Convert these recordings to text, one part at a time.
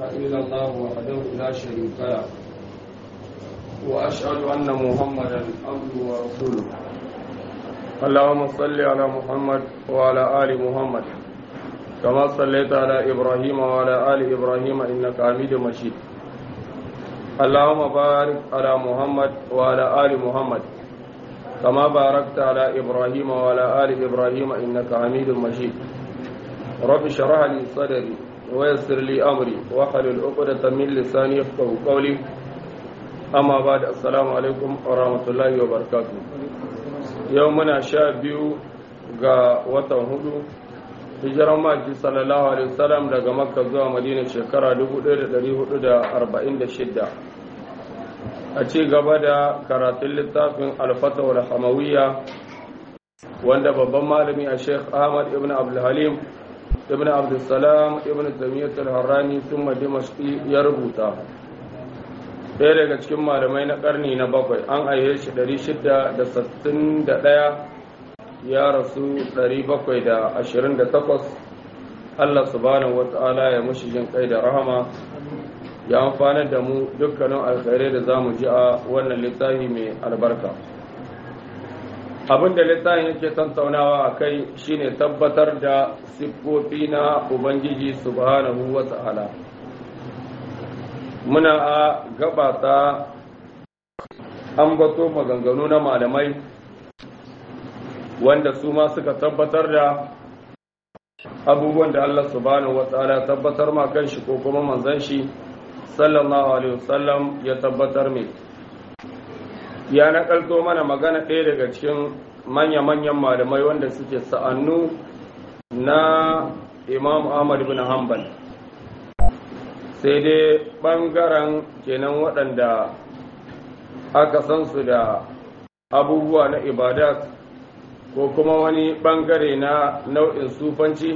إلا الله وحده لا شريك له وأشهد أن محمدا عبده ورسوله اللهم صل على محمد وعلى آل محمد كما صليت على إبراهيم وعلى آل إبراهيم إنك حميد مجيد اللهم بارك على محمد وعلى آل محمد كما باركت على إبراهيم وعلى آل إبراهيم إنك حميد مجيد رب اشرح لي صدري ويسر لي أمري واحلل عقدة من لساني يفقهوا قولي أما بعد السلام عليكم ورحمة الله وبركاته يومنا شابيو ga watan hudu hijiran maki sallallahu alaihi wasallam daga makka zuwa madina shekara 1446 a ci gaba da karatun littafin alfatawar hamawiyya wanda babban malami a sheikh ahmad ibn abdulhalim ibn abdulsalam ibn tamiyyat al-harrani sun dimashqi ya rubuta ɗaya daga cikin malamai na ƙarni na bakwai an aihe shi 661 ya rasu 728 Allah subhanahu wata'ala ya mushi jin kai da rahama ya amfanar da mu dukkanin alkhairai da za mu ji a wannan littafi mai albarka abin da littafin yake tantaunawa a kai shine tabbatar da siffofi na ubangiji subhanahu wata'ala muna a gabata an bato maganganu na malamai wanda su ma suka tabbatar da abubuwan da Allah subhanahu wataala tabbatar ma kan shi ko kuma manzon shi sallallahu alaihi wasallam ya tabbatar mai ya nakalto mana magana ɗaya daga cikin manya-manyan malamai wanda suke sa'annu na imam ahmad bin hanbal sai dai ɓangaren kenan waɗanda aka san su da abubuwa na ibadat ko kuma wani bangare na nau'in sufanci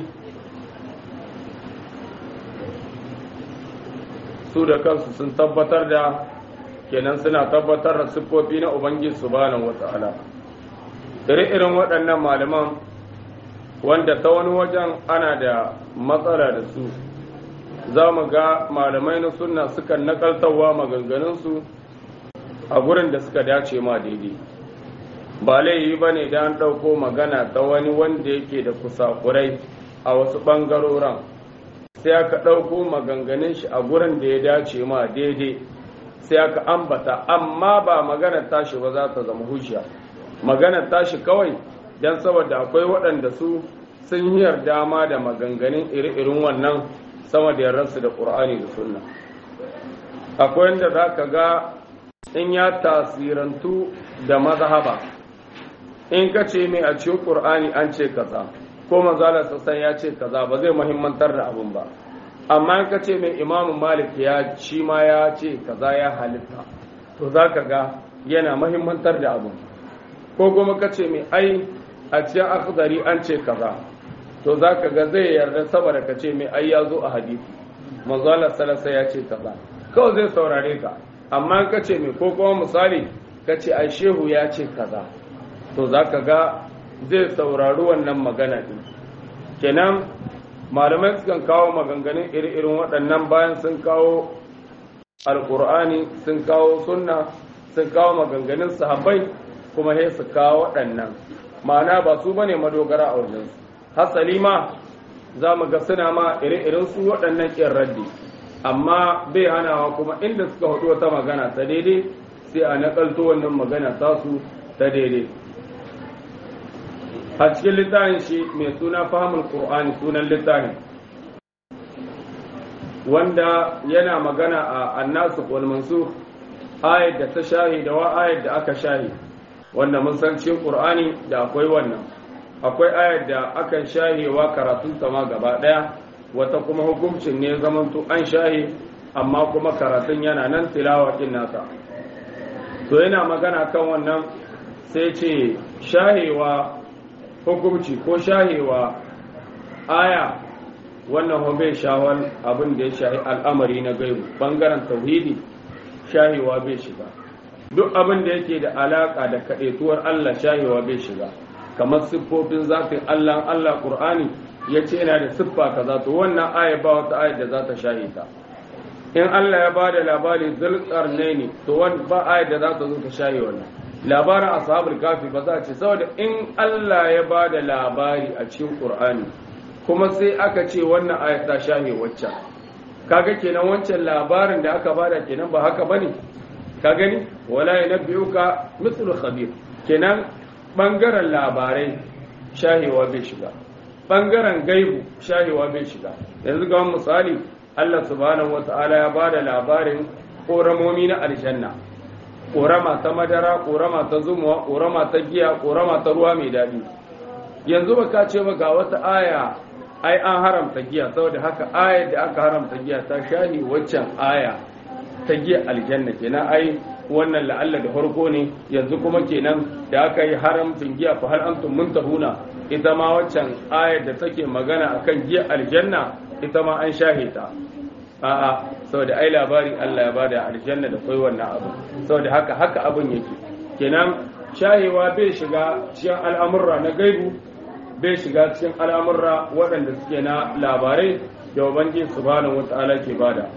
su da kansu sun tabbatar da kenan suna tabbatar da siffofi na ubangiji subhanahu wata'ala ire-iren waɗannan malaman wanda ta wani wajen ana da matsala da su za mu ga malamai na sunna sukan nakaltarwa maganganunsu a gurin da suka dace ma daidai ba laifi ba ne da an ɗauko magana ta wani wanda yake da kusakurai a wasu ɓangaroren sai aka ɗauko maganganun shi a gurin da ya dace ma daidai sai aka ambata amma ba maganar tashi ba za ta zama hujja maganar tashi kawai don saboda akwai waɗanda su sun yi yarda ma da maganganun iri-irin wannan sama da yardarsu da ƙur'ani da sunna akwai wanda za ka ga in ya tasirantu da mazhaba in ka ce mai a cikin ƙur'ani an ce kaza ko manzala sassan ya ce kaza ba zai muhimmantar da abin ba amma in ka ce mai imamu malik ya shi ma ya ce kaza ya halitta to za ka ga yana muhimmantar da abin ko kuma ka ce mai ai a cikin akhdari an ce kaza to za ka ga zai yarda saboda ka ce mai ai ya zo a hadisi manzala salasa ya ce kaza kawai zai saurare ka amma in ka ce mai ko kuma misali ka ce ai shehu ya ce kaza to za ka ga zai saurari wannan magana ɗin kenan malamai sukan kawo maganganun iri-irin waɗannan bayan sun kawo alƙur'ani sun kawo sunna sun kawo maganganun sahabbai kuma sai su kawo waɗannan ma'ana ba su bane madogara a wajensu hasali ma za mu ga suna ma iri-irin su waɗannan ƙin raddi amma bai hanawa kuma inda suka haɗu wata magana ta daidai sai a naƙalto wannan magana tasu ta daidai a cikin littafin shi mai suna fahimul qur'ani sunan littafin wanda yana magana a annasu wal mansukh ayat da ta shahi da wa ayat da aka shahi wanda mun san cikin qur'ani da akwai wannan akwai ayat da akan shahewa karatun ta ma gaba daya wata kuma hukuncin ne zamanto an shahi amma kuma karatun yana nan tilawa din nasa to yana magana kan wannan sai ce shahewa hukumci ko shahewa aya wannan bai shawar abin da ya shahi al'amari na gaibu bangaren tauhidi shahewa bai shiga duk abin da yake da alaka da kaɗaituwar Allah shahewa bai shiga kamar siffofin zafin Allah Allah Qur'ani ya ce yana da siffa kaza to wannan aya ba wata aya da za ta shahe ta in Allah ya bada labari zulqarnaini to wani ba ayat da za ta zo ta shaye wannan labarin ashabul kafi ba za a ce saboda in Allah ya bada labari a cikin Qur'ani kuma sai aka ce wannan ayat ta shaye waccan kaga kenan wancan labarin da aka bada kenan ba haka bane ka gani wala yanbiuka mithlu khabir kenan bangaren labarai shahewa bai shiga bangaren gaibu shahewa bai shiga yanzu ga misali Allah subhanahu wata'ala ya bada labarin koramomi na aljanna korama ta madara korama ta zumuwa korama ta giya korama ta ruwa mai daɗi yanzu ba ka ce ba ga wata aya ai an haramta giya saboda haka ayar da aka haramta giya ta shahi waccan aya ta giya aljanna kenan ai wannan la'alla da farko ne yanzu kuma kenan da aka yi haramcin giya fa hal antum muntahuna ita ma waccan ayar da take magana akan giya aljanna ita ma an shahe ta a'a saboda ai labari Allah ya bada aljanna da kai wannan abu saboda haka haka abun yake kenan shahewa bai shiga cikin al'amurra na gaibu bai shiga cikin al'amurra waɗanda suke na labarai da ubangiji subhanahu wata'ala ke bada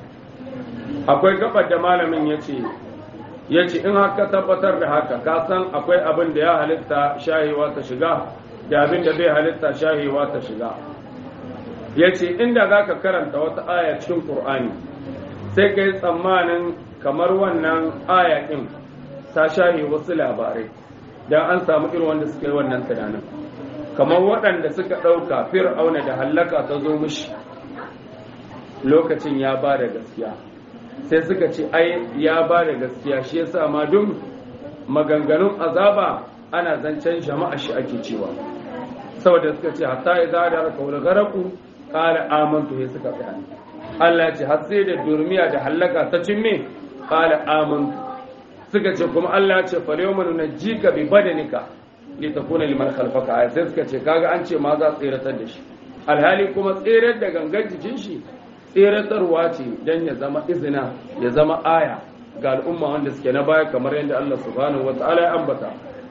akwai gabar da malamin yace yace in haka tabbatar da haka ka san akwai abin da ya halitta shahewa ta shiga da abin da bai halitta shahewa ta shiga ya ce inda za ka karanta wata aya cikin ƙur'ani sai ka yi tsammanin kamar wannan aya ɗin ta shahe wasu labarai don an samu irin wanda suka yi wannan tunanin kamar waɗanda suka ɗauka fir'auna da hallaka ta zo mishi lokacin ya ba da gaskiya sai suka ce ai ya ba da gaskiya shi yasa ma duk maganganun azaba ana zancen jama'a shi ake cewa saboda suka ce hatta idza da raka wal garaku qala amantu sai suka tsaya Allah ya ce har sai da durmiya da hallaka ta cimme qala amantu suka ce kuma Allah ya ce fa yawma nunjika bi badanika li takuna liman khalfaka ay sai suka ce kaga an ce ma za tsiratar da shi alhali kuma tsirar da gangan jikin shi tseratarwa ce dan ya zama izina ya zama aya ga al'umma wanda suke na baya kamar yadda Allah subhanahu wataala ya ambata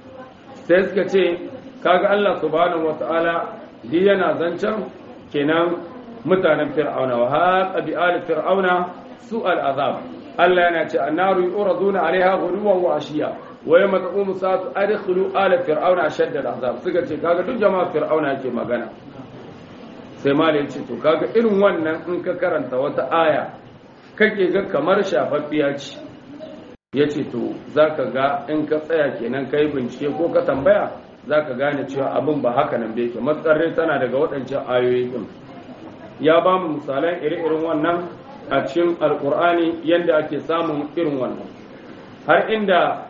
sai suka ce kaga Allah subhanahu wataala di yana zancen kenan mutanen fir'auna wa haqa bi ali fir'auna su'al azab Allah yana ce annaru yuraduna alaiha ghuduwan wa ashiya wa yawma taqumu sa'atu adkhulu ala fir'auna ashadda al'azab suka ce kaga duk jama'a fir'auna yake magana sai malai ce to kaga irin wannan in ka karanta wata aya kake ga kamar shafaffiya ce yace to zaka ga in ka tsaya kenan kai bincike ko ka tambaya za ka gane cewa abin ba haka nan da yake matsarai tana daga waɗancan ayoyi ɗin ya ba mu misalan iri-irin wannan a cikin alkur'ani yadda ake samun irin wannan har inda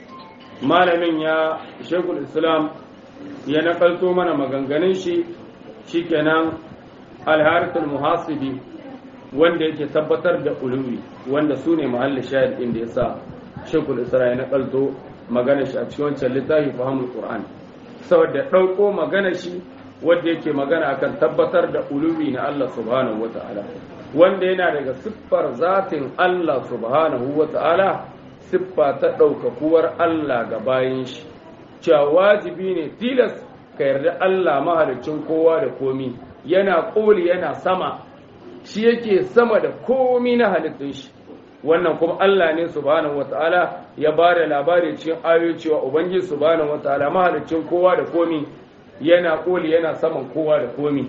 malamin ya shekul islam ya nakalto mana maganganun shi shikenan alharisul muhasibi wanda yake tabbatar da uluwi wanda su ne mahallin shahid inda ya sa shekul islam ya nakalto magana shi a cikin wancan littafi fahimul qur'an saboda ɗauko magana shi wanda yake magana akan tabbatar da uluwi na Allah subhanahu wata'ala wanda yana daga siffar zatin Allah subhanahu wata'ala siffa ta ɗaukakuwar Allah ga bayan shi cewa wajibi ne tilas ka yarda Allah mahalicin kowa da komi yana ƙoli yana sama shi yake sama da komi na halittun shi wannan kuma Allah ne subhanahu wata'ala ya ba da labari cikin ayoyi cewa ubangiji subhanahu wata'ala mahalicin kowa da komi yana koli yana saman kowa da komi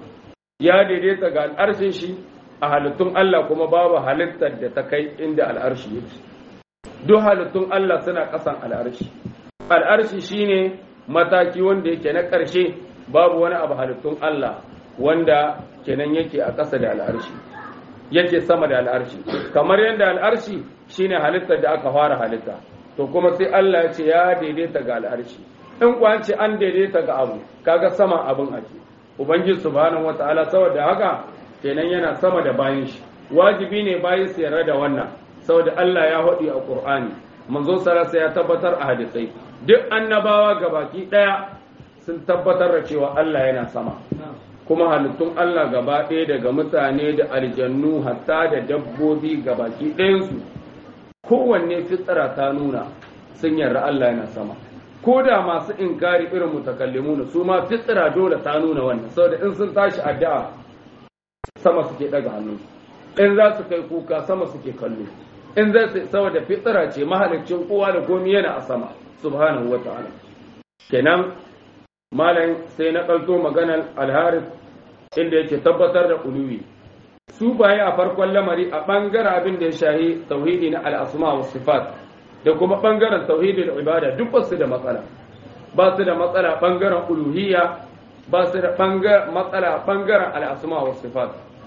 ya daidaita ga al'arshin shi a halittun Allah kuma babu halittar da ta kai inda al'arshi yake duk halittun Allah suna ƙasan al'arshi al'arshi shine mataki wanda yake na ƙarshe babu wani abu halittun Allah wanda kenan yake a ƙasa da al'arshi yake sama da al'arshi kamar yadda al'arshi shine halittar da aka fara halitta to kuma sai Allah ya ce ya daidaita ga al'arshi in kuwa ce an daidaita ga abu kaga sama abin ake ubangiji subhanahu wataala saboda haka kenan yana sama da bayan shi wajibi ne bayan su yarda da wannan saboda Allah ya haɗi a Qur'ani manzo sarasa ya tabbatar a hadisai duk annabawa gabaki daya sun tabbatar da cewa Allah yana sama kuma halittun Allah gaba ɗaya daga mutane da aljannu hatta da dabbobi gabaki ɗayansu kowanne fitsara ta nuna sun yarda Allah yana sama ko da masu inkari irin mutakallimuna su ma fitsara dole ta nuna wannan saboda in sun tashi addu'a sama suke daga hannu in za su kai kuka sama suke kallo in za su saboda fitsira ce mahalicin kowa da komi yana a sama subhanahu wa ta'ala kenan malam sai na ɗauko maganar alharis inda yake tabbatar da uluwi su baye a farkon lamari a ɓangaren abin da ya shahi tauhidi na al'asma wa sifat da kuma ɓangaren tauhidi da ibada duk ba su da matsala ba su da matsala ɓangaren uluhiyya ba su da matsala ɓangaren al'asma wa sifat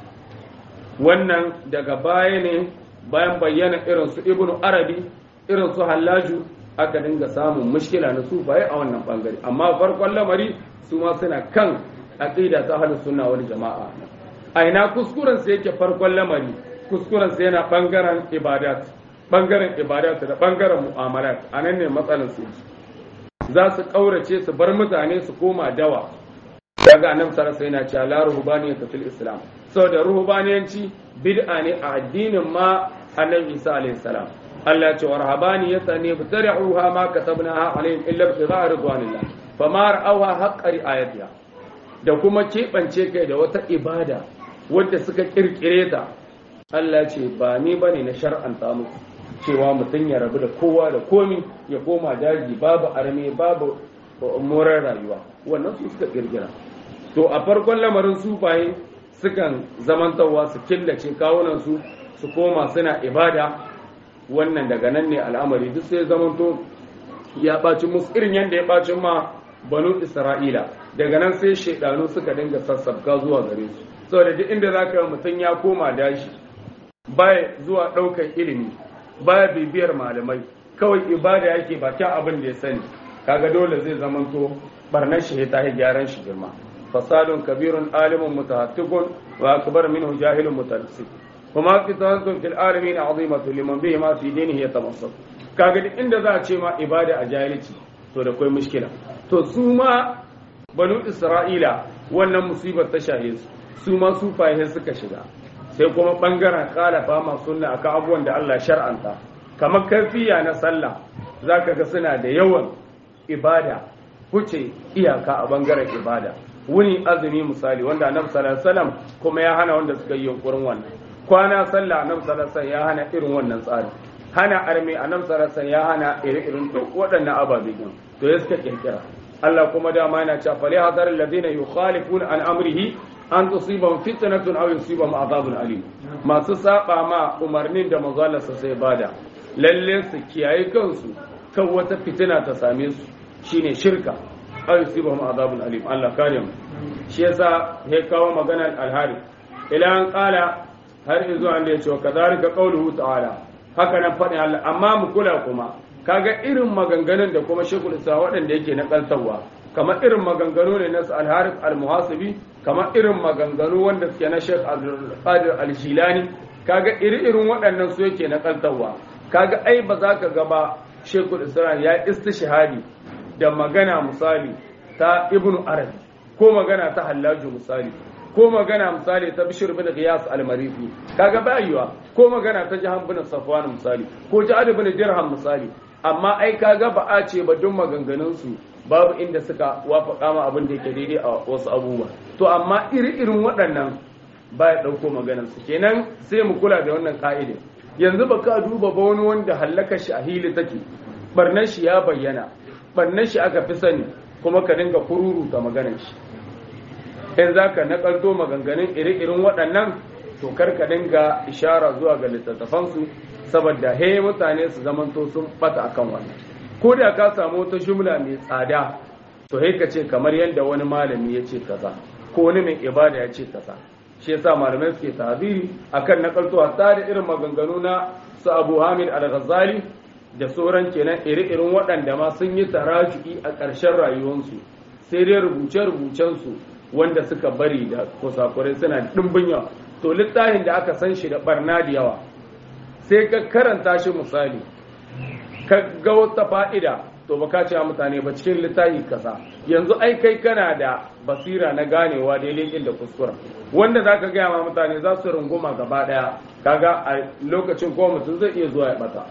wannan daga baya ne bayan bayyana irin su ibnu arabi irin su hallaju aka dinga samun mushkila na sufaye a wannan bangare amma farkon lamari su ma suna kan aqida ta ahlus sunna wal jama'a a ina kuskuren sa yake farkon lamari kuskuren sa yana bangaren ibadat bangaren ibadat da bangaren mu'amalat anan ne matsalar su za su kaurace su bar mutane su koma dawa daga annabi sallallahu alaihi wasallam yana cewa la ruhbaniyata fil islam saboda ruhbaniyanci bid'a ne a addinin ma annabi isa alaihi salam Allah ce wa rahabaniyata ne bitari'uha ma katabnaha alaihim illa ibtigha'a ridwanillah fama ra'awha haqqa ri'ayatiha da kuma keɓance kai da wata ibada wadda suka kirkire ta Allah ce ba ni bane na shar'anta muku cewa mutum ya rabu da kowa da komi ya koma daji babu arme babu morar rayuwa wannan su suka kirkira to a farkon lamarin sufaye sukan zamantawa su killace kawunan su su koma suna ibada wannan daga nan ne al'amari duk sai zamanto ya ɓaci musu irin yadda ya ɓaci ma banu isra'ila daga nan sai shaidanu suka dinga sassabka zuwa gare su saboda duk inda za ka mutum ya koma dashi baya zuwa ɗaukar ilimi baya bibiyar malamai kawai ibada yake bakin abin da ya sani kaga dole zai zamanto barnar shi ta yi gyaran shi girma fasadun kabirun alimun mutahattikun wa akbar minhu jahilun mutalisik kuma fitatun fil alamin azimatu liman bihi ma fi dinihi yatamassak kaga duk inda za a ce ma ibada a jahilci to da kai mushkila to su ma banu isra'ila wannan musibar ta shahe su su ma su fahe suka shiga sai kuma bangaren kalafa ma sunna akan abubuwan da Allah shar'anta kamar kafiya na sallah zaka ga suna da yawan ibada huce iyaka a bangaren ibada wuni azumi misali wanda annabi sallallahu alaihi wasallam kuma ya hana wanda suka yi yunkurin wannan kwana sallah annabi sallallahu alaihi ya hana irin wannan tsari hana arme annabi sallallahu alaihi ya hana irin duk waɗannan ababe din to ya suka kirkira Allah kuma dama yana cewa fali hadar alladhina yukhalifuna an amrihi an tusibahum fitnatun aw yusibahum adhabun alim masu saba ma umarnin da manzo Allah sai bada lalle su kiyaye kansu kan wata fitina ta same su shine shirka aw yusibahum adhabun alim Allah kare mu shi yasa ya kawo maganar alhari ila an qala har izo an da ya ce wa kazalika qawluhu ta'ala haka nan faɗin Allah amma mu kula kuma kaga irin maganganun da kuma shekul isa waɗanda yake na kaltawa kamar irin maganganu ne na al-harith al-muhasibi kamar irin maganganu wanda suke na Sheikh Abdul Qadir al-Jilani kaga iri irin waɗannan su yake na kaltawa kaga ai ba za ka ga ba shekul islam ya istishhadi da magana misali ta ibnu arabi ko magana ta hallaju misali ko magana misali ta bishir bin qiyas al-marifi kaga bayuwa ko magana ta jahan bin safwan misali ko ja'ad bin dirham misali amma ai kaga ba a ce ba duk maganganun su babu inda suka wafaka ma abin da yake daidai a wasu abubuwa to amma iri irin waɗannan ba ya ɗauko maganar su kenan sai mu kula da wannan ka'idin yanzu ba ka duba ba wani wanda hallaka shi a hili take barnar shi ya bayyana barnar shi aka fi sani kuma ka dinga kururuta maganar shi in za ka nakalto maganganun iri-irin waɗannan to kar ka dinga ishara zuwa ga littattafansu saboda he mutane su zamanto sun bata akan wannan ko da ka samu wata jumla mai tsada to he ka ce kamar yadda wani malami ya ce kaza ko wani mai ibada ya ce kaza shi yasa malamai suke tabiri akan nakalto hatta da irin maganganu na su Abu Hamid Al-Ghazali da sauran kenan iri-irin waɗanda ma sun yi taraju'i a ƙarshen rayuwarsu sai dai rubuce-rubucensu wanda suka bari da kusakurai suna ɗimbin yawa to littafin da aka san shi da barna da yawa sai ka karanta shi misali ka ga wata fa'ida to ba ka cewa mutane ba cikin littafi kasa yanzu ai kai kana da basira na ganewa daidai da kuskura wanda za ka gaya ma mutane za su runguma gaba ɗaya kaga a lokacin ko mutum zai iya zuwa ya bata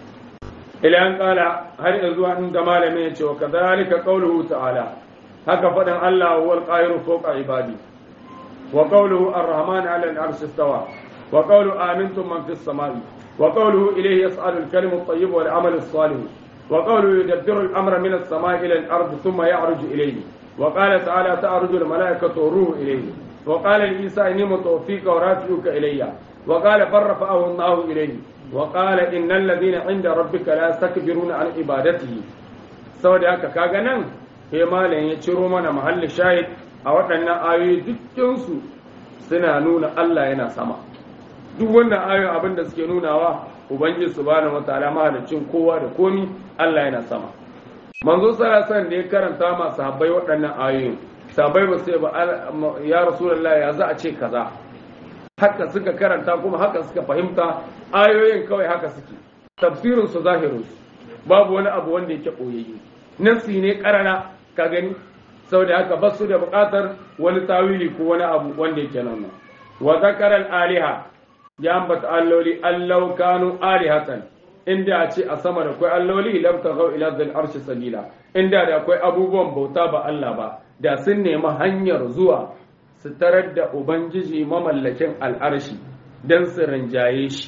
ila an kala har yanzu an ga malamin ya ce wa kadhalika qawluhu ta'ala haka faɗin Allah huwa al-qahiru fawqa ibadi wa qawluhu ar-rahman 'ala al-'arshi istawa wa qawlu amintum man fis samai wa qawluhu ilayhi yas'alu al-kalimu at-tayyib wal 'amalu as-salih wa qawluhu yudabbiru al-amra min as-samai ila al-ardi thumma ya'ruju ilayhi wa qala ta'ala ta'ruju al-mala'ikatu ruhu ilayhi wa qala li-isa inni mutawaffika wa rafi'uka ilayya wa qala farrafa'ahu Allahu ilayhi wa qala innal ladhina 'inda rabbika la yastakbiruna 'an ibadatihi saboda haka kaga nan sai malam ya ciro mana mahallin shahid a waɗannan ayoyi dukkansu suna nuna Allah yana sama duk wannan ayoyi abin da suke nunawa ubangiji subhanahu wataala mahalicin kowa da komi Allah yana sama manzo sallallahu da ya karanta ma sahabbai waɗannan ayoyin sahabbai ba sai ba ya rasulullahi ya za a ce kaza haka suka karanta kuma haka suka fahimta ayoyin kawai haka suke tafsirin su zahirin babu wani abu wanda yake koyayye nafsi ne karana ka gani saboda haka ba su da buƙatar wani tawili ko wani abu wanda yake nan wa zakara aliha ya ambata alloli allau kanu alihatan inda a ce a sama da akwai alloli lam taghaw ila dhil arshi sabila inda da akwai abubuwan bauta ba Allah ba da sun nemi hanyar zuwa su tarar da ubangiji mamallakin al'arshi dan su rinjaye shi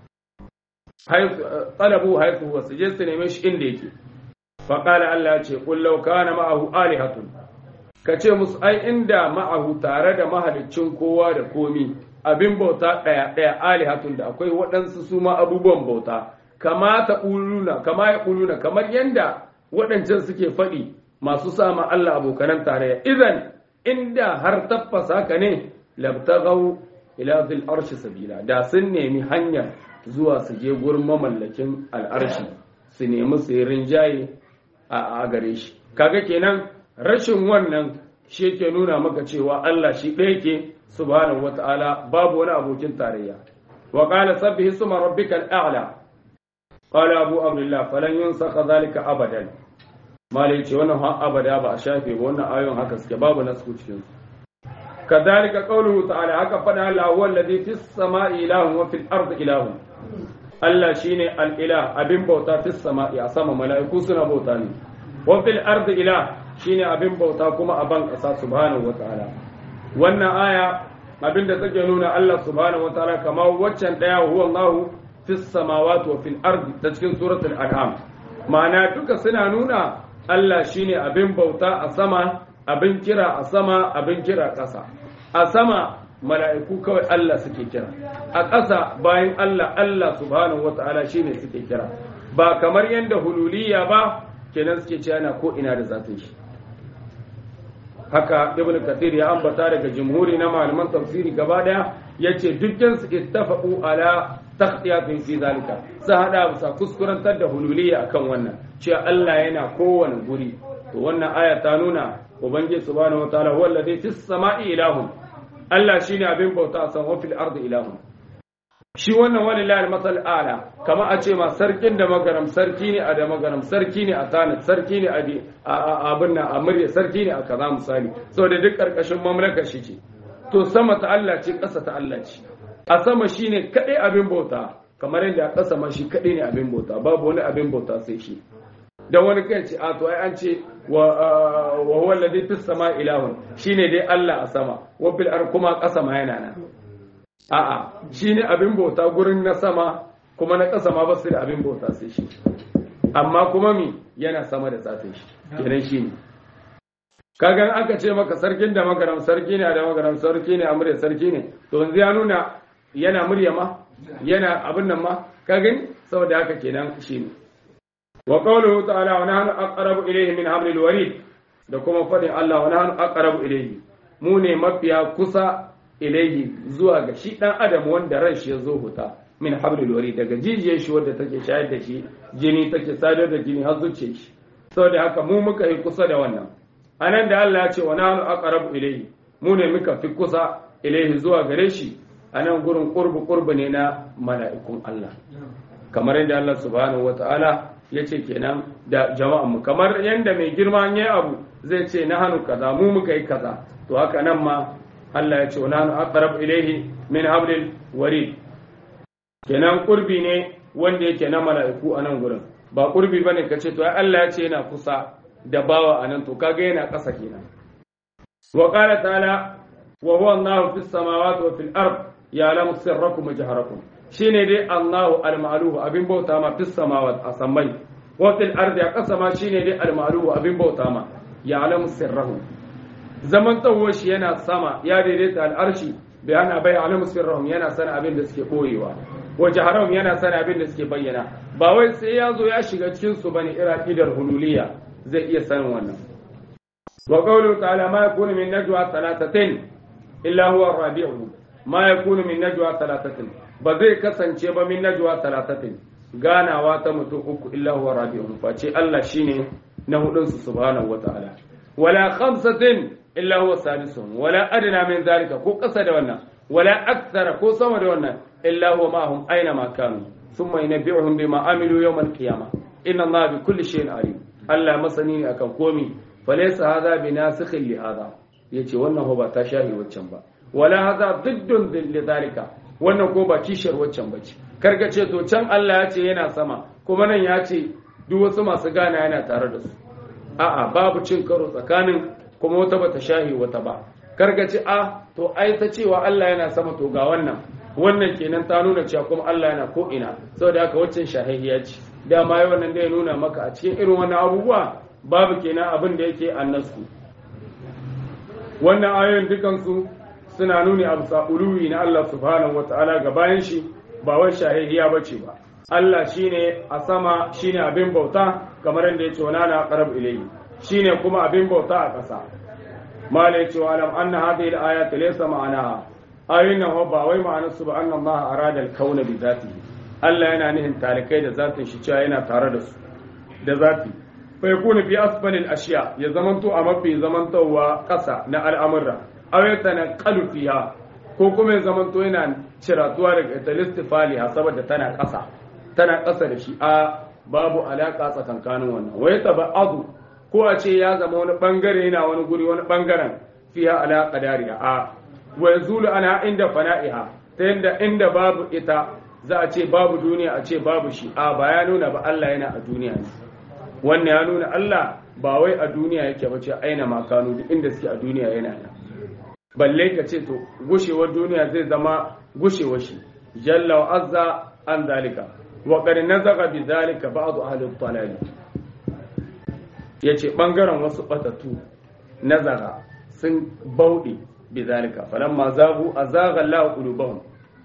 talabu haifu wasu je su neme shi inda yake faƙala Allah ce ƙullau kana ma'ahu alihatun ka ce musu ai inda ma'ahu tare da mahalicin kowa da komi abin bauta ɗaya ɗaya alihatun da akwai waɗansu su ma abubuwan bauta kama ta ƙuluna kama ya ƙuluna kamar yanda waɗancan suke faɗi masu sama Allah abokanan tarayya idan inda har tabbasa ka ne labtagau ila zil arshi sabila da sun nemi hanyar zuwa su je gurin mamallakin al'arshi su nemi su yi rinjaye a gare shi kaga kenan rashin wannan shi yake nuna maka cewa Allah shi ɗaya ke subhanahu wata'ala babu wani abokin tarayya wa qala sabbihi suma rabbikal a'la qala abu abdullah falan yunsakha zalika abadan malai ce wannan ha abada ba a shafe ba wannan ayoyin haka suke babu nasu cikin su kadhalika qawluhu ta'ala haka fada Allah huwa alladhi fis sama'i ilahun wa fil ardi ilahun Allah shine al-ilah abin bauta fis sama'i a sama mala'iku suna bauta ne wa fil ardi ilah shine abin bauta kuma a ban kasa subhanahu wataala wannan aya abin da take nuna Allah subhanahu wataala kamar waccan daya huwa Allah fis samawati wa fil ardi ta cikin suratul an'am ma'ana duka suna nuna Allah shine abin bauta a sama abin kira a sama abin kira ƙasa a sama mala'iku kawai Allah suke kira a ƙasa bayan Allah Allah subhanahu wata'ala shine suke kira ba kamar yadda hululiya ba kenan suke cewa na ko ina da zatin shi haka ibn kathir ya ambata daga jumhuri na malaman tafsiri gaba daya yace dukkan su ittafaqu ala takhtiyatin fi zalika sai hada bisa kuskurantar da hululiya akan wannan cewa Allah yana kowane guri to wannan aya ta nuna ubangiji subhanahu wataala huwa alladhi fis sama'i ilahun Allah shine abin bauta a sama fil ardi ilahun shi wannan walillahi al-masal ala kama a ce ma sarkin da magaram sarki ne a da magaram sarki ne a tanit sarki ne a abin nan a murya sarki ne a kaza misali saboda duk karkashin mamlakar shi ce to sama ta Allah ce ƙasa ta Allah ce a sama shine kadai abin bauta kamar yadda a ƙasa ma shi kadai ne abin bauta babu wani abin bauta sai shi da wani kai ce a to ai an ce wa huwa alladhi fis sama ilahun shine dai Allah a sama wa fil ar kuma ƙasa ma yana nan a'a shine abin bauta gurin na sama kuma na ƙasa ma ba su da abin bauta sai shi amma kuma mi yana sama da zatin shi kenan shine kagan aka ce maka sarkin da magaram sarki ne da magaram sarki ne amurya sarki ne to yanzu ya nuna yana murya ma yana abin nan ma ka gani saboda haka kenan shine wa qawluhu ta'ala wa nahnu aqrabu ilayhi min hablil warid da kuma fadin Allah wa nahnu aqrabu ilayhi mu ne mafiya kusa ilayhi zuwa ga shi dan adam wanda ran shi ya zo huta min hablil warid daga jijiyar shi wadda take shayar da shi jini take sadar da jini har zuciyar shi saboda haka mu muka yi kusa da wannan anan da Allah ya ce wa nahnu aqrabu ilayhi mu ne muka fi kusa ilayhi zuwa gare shi anan gurin qurbu qurbu ne na mala'ikun Allah kamar yadda Allah subhanahu wataala ya ce kenan da jama'an mu kamar yadda mai girma ya abu zai ce na hannu kaza mu muka yi kaza to haka nan ma Allah ya ce wa nahnu aqrabu ilayhi min hablil warid kenan qurbi ne wanda yake na mala'iku a nan gurin ba qurbi bane kace to ai Allah ya ce yana kusa da bawa anan to kaga yana ƙasa kenan wa qala ta'ala wa huwa Allahu fis samawati wa fil ard ya'lamu sirrakum wa jaharakum shine dai Allahu al-ma'luhu abin bauta ma fis samawat a samai wa fil ardi a ƙasa ma shine dai al-ma'luhu abin bauta ma ya'lamu sirrahu zaman tsawo shi yana sama ya daidaita al'arshi bai ana bai alamu sirrahum yana sana abin da suke boyewa wa jaharahum yana sana abin da suke bayyana ba wai sai ya zo ya shiga cikin su bane ira idar hululiya zai iya sanin wannan wa qawlu ta'ala ma yakunu min najwa thalathatin illa huwa rabi'uhum ma yakunu min najwa thalathatin ba zai kasance ba min najwa thalathatin ganawa ta mutum uku illa huwa rabi'uhum face Allah shine na hudun su subhanahu wa ta'ala wala khamsatin illa huwa sadisuhum wala adna min zalika ko kasa da wannan wala akthara ko sama da wannan illa huwa ma'ahum aina ma kanu thumma yunabbi'uhum bima amilu yawm al-qiyamah inna allaha bi kulli shay'in alim Allah masani ne akan komi falaysa hadha binasikhin li hadha yace wannan ba ta shahi waccan ba wala hadha diddun li zalika wannan ko ba kishiyar waccan bace karka ce to can Allah ya ce yana sama kuma nan ya ce duk wasu masu gana yana tare da su a'a babu cin karo tsakanin kuma wata bata shahi wata ba karga ce a to ai ta cewa Allah yana sama to ga wannan wannan kenan ta nuna cewa kuma Allah yana ko ina saboda haka waccan shahihiya ce dama yau wannan zai nuna maka a cikin irin wannan abubuwa babu kenan abin da yake annasu wannan ayoyin dukansu suna nuni a bisa uluwi na Allah subhanahu wataala ga bayan shi ba wai shahihiya bace ba Allah shine a sama shine abin bauta kamar yadda yake wana na qarab ilayhi shine kuma abin bauta a ƙasa mala yace wa alam anna hadhihi al-ayat laysa ma'anaha ayoyin nan ba wai ma'anar su ba anna Allah arada al-kauna bi zatihi Allah yana nihin talikai da zatin shi cewa yana tare da su da zati fa yakunu fi asfali al-ashya ya zamanto a mafi zamantowa ƙasa na al'amurra aw yatanaqalu fiha ko kuma ya zamanto yana ciratuwa daga talistifaliha saboda tana ƙasa tana ƙasa da shi a babu alaƙa tsakankanin wannan wai taba'adu ko a ce ya zama wani bangare yana wani guri wani bangaren fiya ala qadariha a wa yazulu ana inda fana'iha ta yanda inda babu ita za a ce babu duniya a ce babu shi a ba ya nuna ba Allah yana a duniya ne wannan ya nuna Allah ba wai a duniya yake ba ce aina makanu duk inda suke a duniya yana nan balle ka ce to gushewar duniya zai zama gushewar shi jalla wa azza an zalika wa qad nazaga bi zalika ba'd ahli al ya ce ɓangaren wasu ɓatattu nazara sun bauɗe bi zalika falamma zagu a zagar la qulubahum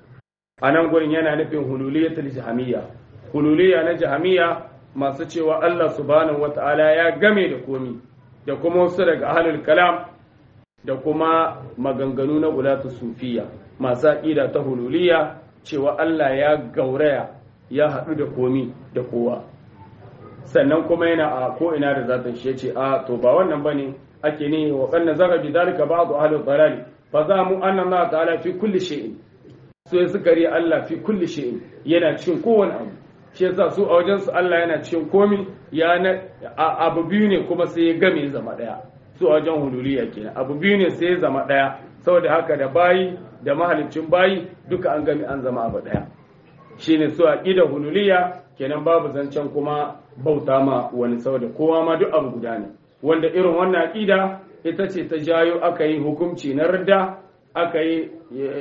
a nan gurin yana nufin hululiyatul jahamiyya hululiya na jahamiyya masu cewa Allah subhanahu wata'ala ya game da komi da kuma wasu daga ahlul kalam da kuma maganganu na ulatu sufiya masu aqida ta hululiya cewa Allah ya gauraya ya haɗu da komi da kowa sannan kuma yana a ko ina da zatin shi yace a to ba wannan bane ake ne wa kanna zaka bi dalika ba'd ahli dalal fa za mu anna Allah ta'ala fi kulli shay'in so ya suka ri Allah fi kulli shay'in yana cikin kowane abu shi yasa su a wajen su Allah yana cikin komi ya na abu biyu ne kuma sai ya game zama daya su a wajen hululiya kenan abu biyu ne sai ya zama daya saboda haka da bayi da mahalicin bayi duka an gami an zama abu daya shine su aqida hululiya kenan babu zancen kuma bauta ma wani saboda kowa ma duk abu guda ne wanda irin wannan aqida ita ce ta jayo aka yi hukunci na rida aka yi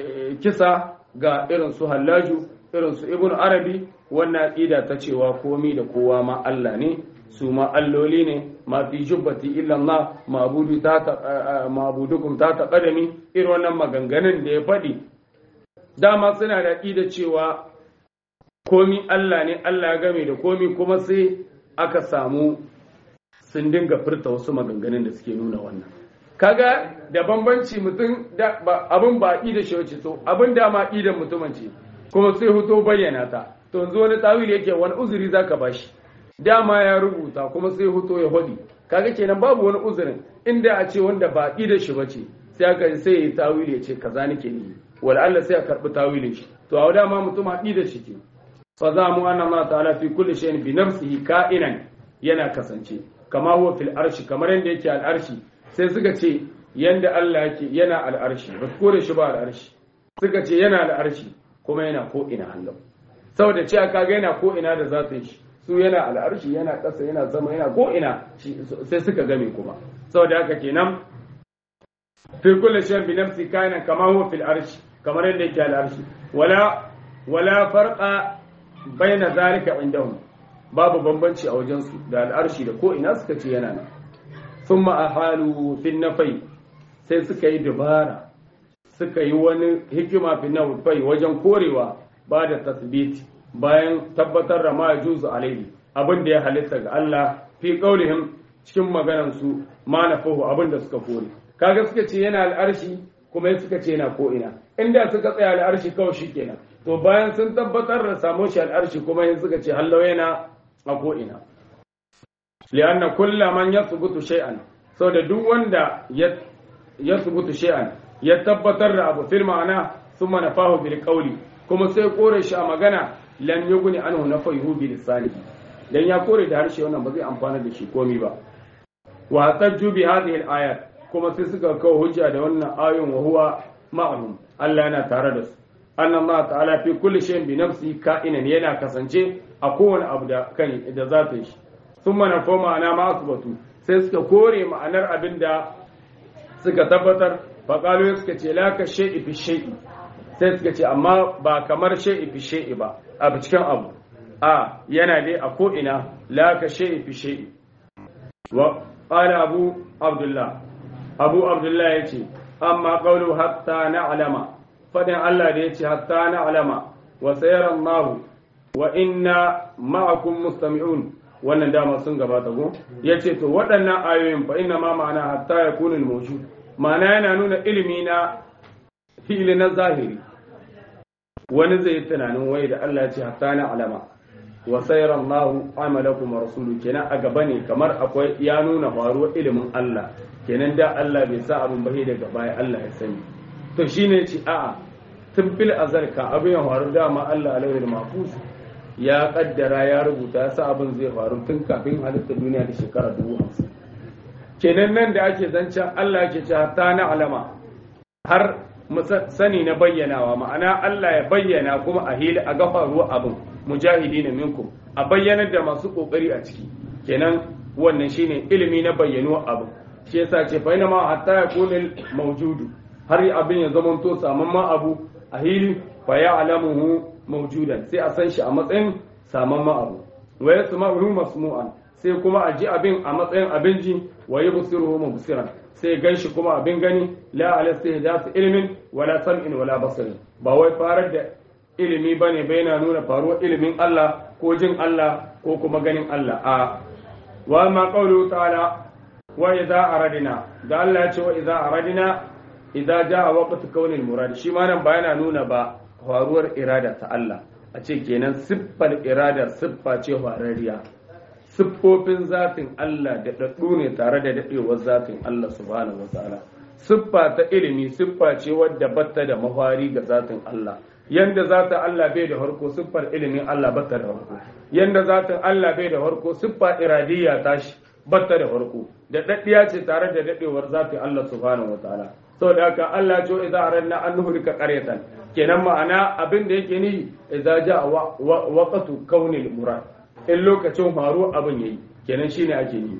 kisa ga irin su hallaju irin su ibn arabi wannan aqida ta cewa komi da kowa ma Allah ne su ma alloli ne ma fi jubbati illa Allah mabudu ta mabudukum ta taqadami irin wannan maganganun da ya faɗi dama suna da aqida cewa komi Allah ne Allah ya game da komi kuma sai aka samu sun dinga furta wasu maganganun da suke nuna wannan kaga da bambanci mutum da abin ba da shi wace so abin da ma da mutumin ce kuma sai huto bayyana ta to yanzu wani tawili yake wani uzuri zaka bashi dama ya rubuta kuma sai huto ya hodi kaga kenan babu wani uzurin inda a ce wanda ba da shi bace sai aka sai ya yi tawili ya ce kaza nake ni wala Allah sai ya karbi tawilin shi to a dama mutum haɗi da shi ke fa za mu anna Allah ta'ala fi kulli shay'in bi nafsihi ka'inan yana kasance kama huwa fil arshi kamar yanda yake al arshi sai suka ce yanda Allah yake yana al arshi ba su kore shi ba al arshi suka ce yana al arshi kuma yana ko ina Allah saboda cewa kaga yana ko ina da zatin shi su yana al arshi yana ƙasa yana zama yana ko ina sai suka game kuma saboda haka kenan fi kulli shay'in bi nafsi ka'inan kama huwa fil arshi kamar yadda yake al'arshi wala wala farqa baina zalika indahum babu bambanci a wajen su da al'arshi da ko ina suka ce yana nan thumma ahalu fi nafai sai suka yi dabara suka yi wani hikima fi nafai wajen korewa ba da tasbiti bayan tabbatar da ma juzu alaihi abin da ya halitta ga Allah fi qaulihim cikin maganar su ma nafahu abin da suka kore kaga suka ce yana al'arshi kuma suka ce yana ko ina inda suka tsaya al'arshi kawai shikenan to bayan sun tabbatar da samo shi al'arshi kuma yin suka ce hallau yana a ko ina lianna kulla man yathbutu shay'an saboda duk wanda ya yathbutu shay'an ya tabbatar da abu fil ma'ana thumma nafahu bil qawli kuma sai kore shi a magana lam yughni anhu nafahu bil lisani dan ya kore da harshe wannan ba zai amfana da shi komai ba wa tajju bi hadhihi al ayat kuma sai suka kawo hujja da wannan ayon wa huwa ma'lum Allah yana tare da su annan ma ta'ala fi kulli shay'in bi nafsi ka'inan yana kasance a kowane abu da kan da za ta yi thumma na ko ma'ana ma asbatu sai suka kore ma'anar abin da suka tabbatar fa qalu suka ce la ka shay'i fi shay'i sai suka ce amma ba kamar shay'i fi shay'i ba abu cikin abu a yana dai a ko ina la ka shay'i fi shay'i wa qala abu abdullah abu abdullah ya ce amma ƙaunu hatta na alama faɗin Allah da ya ce hatta na alama wa sayaran mahu wa inna ma'akun mustami'un wannan dama sun gabata ko ya ce to waɗannan ayoyin fa inna ma ma'ana hatta ya kunin moshu ma'ana yana nuna ilimi na fili na zahiri wani zai yi tunanin wai da Allah ya ce hatta na alama wa sayar Allah amalakum rasulu kenan a gaba ne kamar akwai ya nuna faruwar ilimin Allah kenan da Allah bai sa abin bahe daga baya Allah ya sani to shine ce a'a tun fil azal ka abin ya faru dama Allah alaihi mahfuz ya kaddara ya rubuta ya sa abin zai faru tun kafin halitta duniya da shekara dubu hamsin kenan nan da ake zancen Allah ke ce ta na alama har sani na bayyanawa ma'ana Allah ya bayyana kuma a hili a gafa ruwa abin mujahidi na minkum a bayyanar da masu kokari a ciki kenan wannan shine ilimi na bayyanuwa abin shi yasa ce fa ma hatta ya kunil mawjudu har abin ya zama to samamman abu a hili fa ya alamuhu mawjudan sai a san shi a matsayin samamman abu wa yasma'uhu masmu'an sai kuma a ji abin a matsayin abin ji wa yubsiruhu mubsiran sai gan shi kuma abin gani la ala istihdath ilmin wala sam'in wala basarin ba wai farar da ilimi bane bai na nuna faruwar ilimin Allah ko jin Allah ko kuma ganin Allah a wa ma qawlu ta'ala wa idza aradina da Allah ya ce wa idza aradina idza jaa waqtu kaunil murad shi ma nan ba yana nuna ba faruwar irada ta Allah a ce kenan siffar iradar siffa ce farariya siffofin zatin Allah da daddu ne tare da dadewar zatin Allah subhanahu wataala siffa ta ilimi siffa ce wadda batta da mafari ga zatin Allah yanda zata Allah bai da harko siffar ilimin Allah batta da harko yanda zatin Allah bai da harko siffa iradiyya tashi batta da farko da daddiya ce tare da dadewar zafi Allah subhanahu wataala saboda haka Allah ce idza aranna an nuhlika qaryatan kenan ma'ana abin da yake ni idza jaa waqtu kaunil murad in lokacin faru abin yayi kenan shine ake yi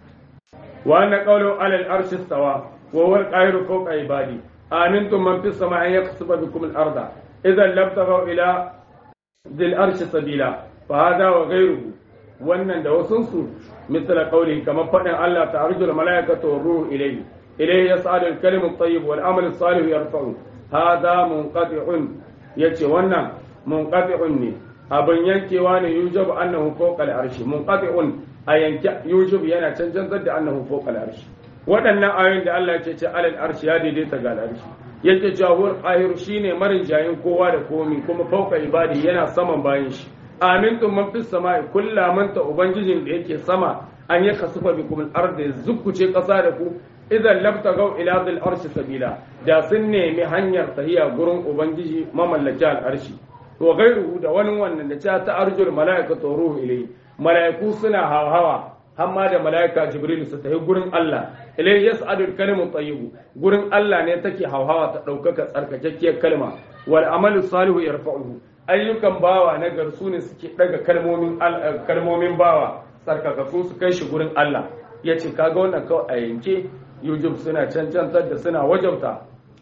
wa anna qawlu ala al-arsh istawa wa huwa al-qahiru fawqa ibadi amintum man fis samai yaqsibu bikum al-arda idan lam taghaw ila dhil arsh sabila fa hada wa ghayruhu wannan da wasunsu misala qawli kamar faɗin Allah ta arjul malaikatu wa ruhu ilayhi ilayhi yas'alu al-kalimu at-tayyib wal amalu salih yarfa'u hada munqati'un yace wannan munqati'un ne abin yankewa ne yujabu annahu fawqa al-arshi munqati'un a yanke yujub yana cancantar da annahu fawqa al-arshi waɗannan ayoyin da Allah ya ce alal arshi ya daidaita ga al-arshi yake jawur qahir shine marin jayin kowa da komi kuma fawqa ibadi yana saman bayan shi amintum man fis sama'i kullamanta ubangijin da yake sama an yi kasufa bikum al-ard ya zukkuce kasa da ku idan labtagaw ila dhil arshi sabila da sun nemi hanyar tahiya gurin ubangiji mamallaki al-arshi to gairuhu da wani wannan da ta arjul malaikatu ruhu ilayhi malaiku suna hawa hamma da malaika jibril su tahi gurin Allah ilayhi yas'adul kalimu tayyib gurin Allah ne take hauhawa ta daukaka tsarkakakkiyar kalma wal amalu salihu yarfa'uhu ayyukan bawa na garsu ne suke daga kalmomin kalmomin bawa tsarkakakku su kai shi gurin Allah yace kaga wannan kawai a yanke yujub suna cancantar da suna wajabta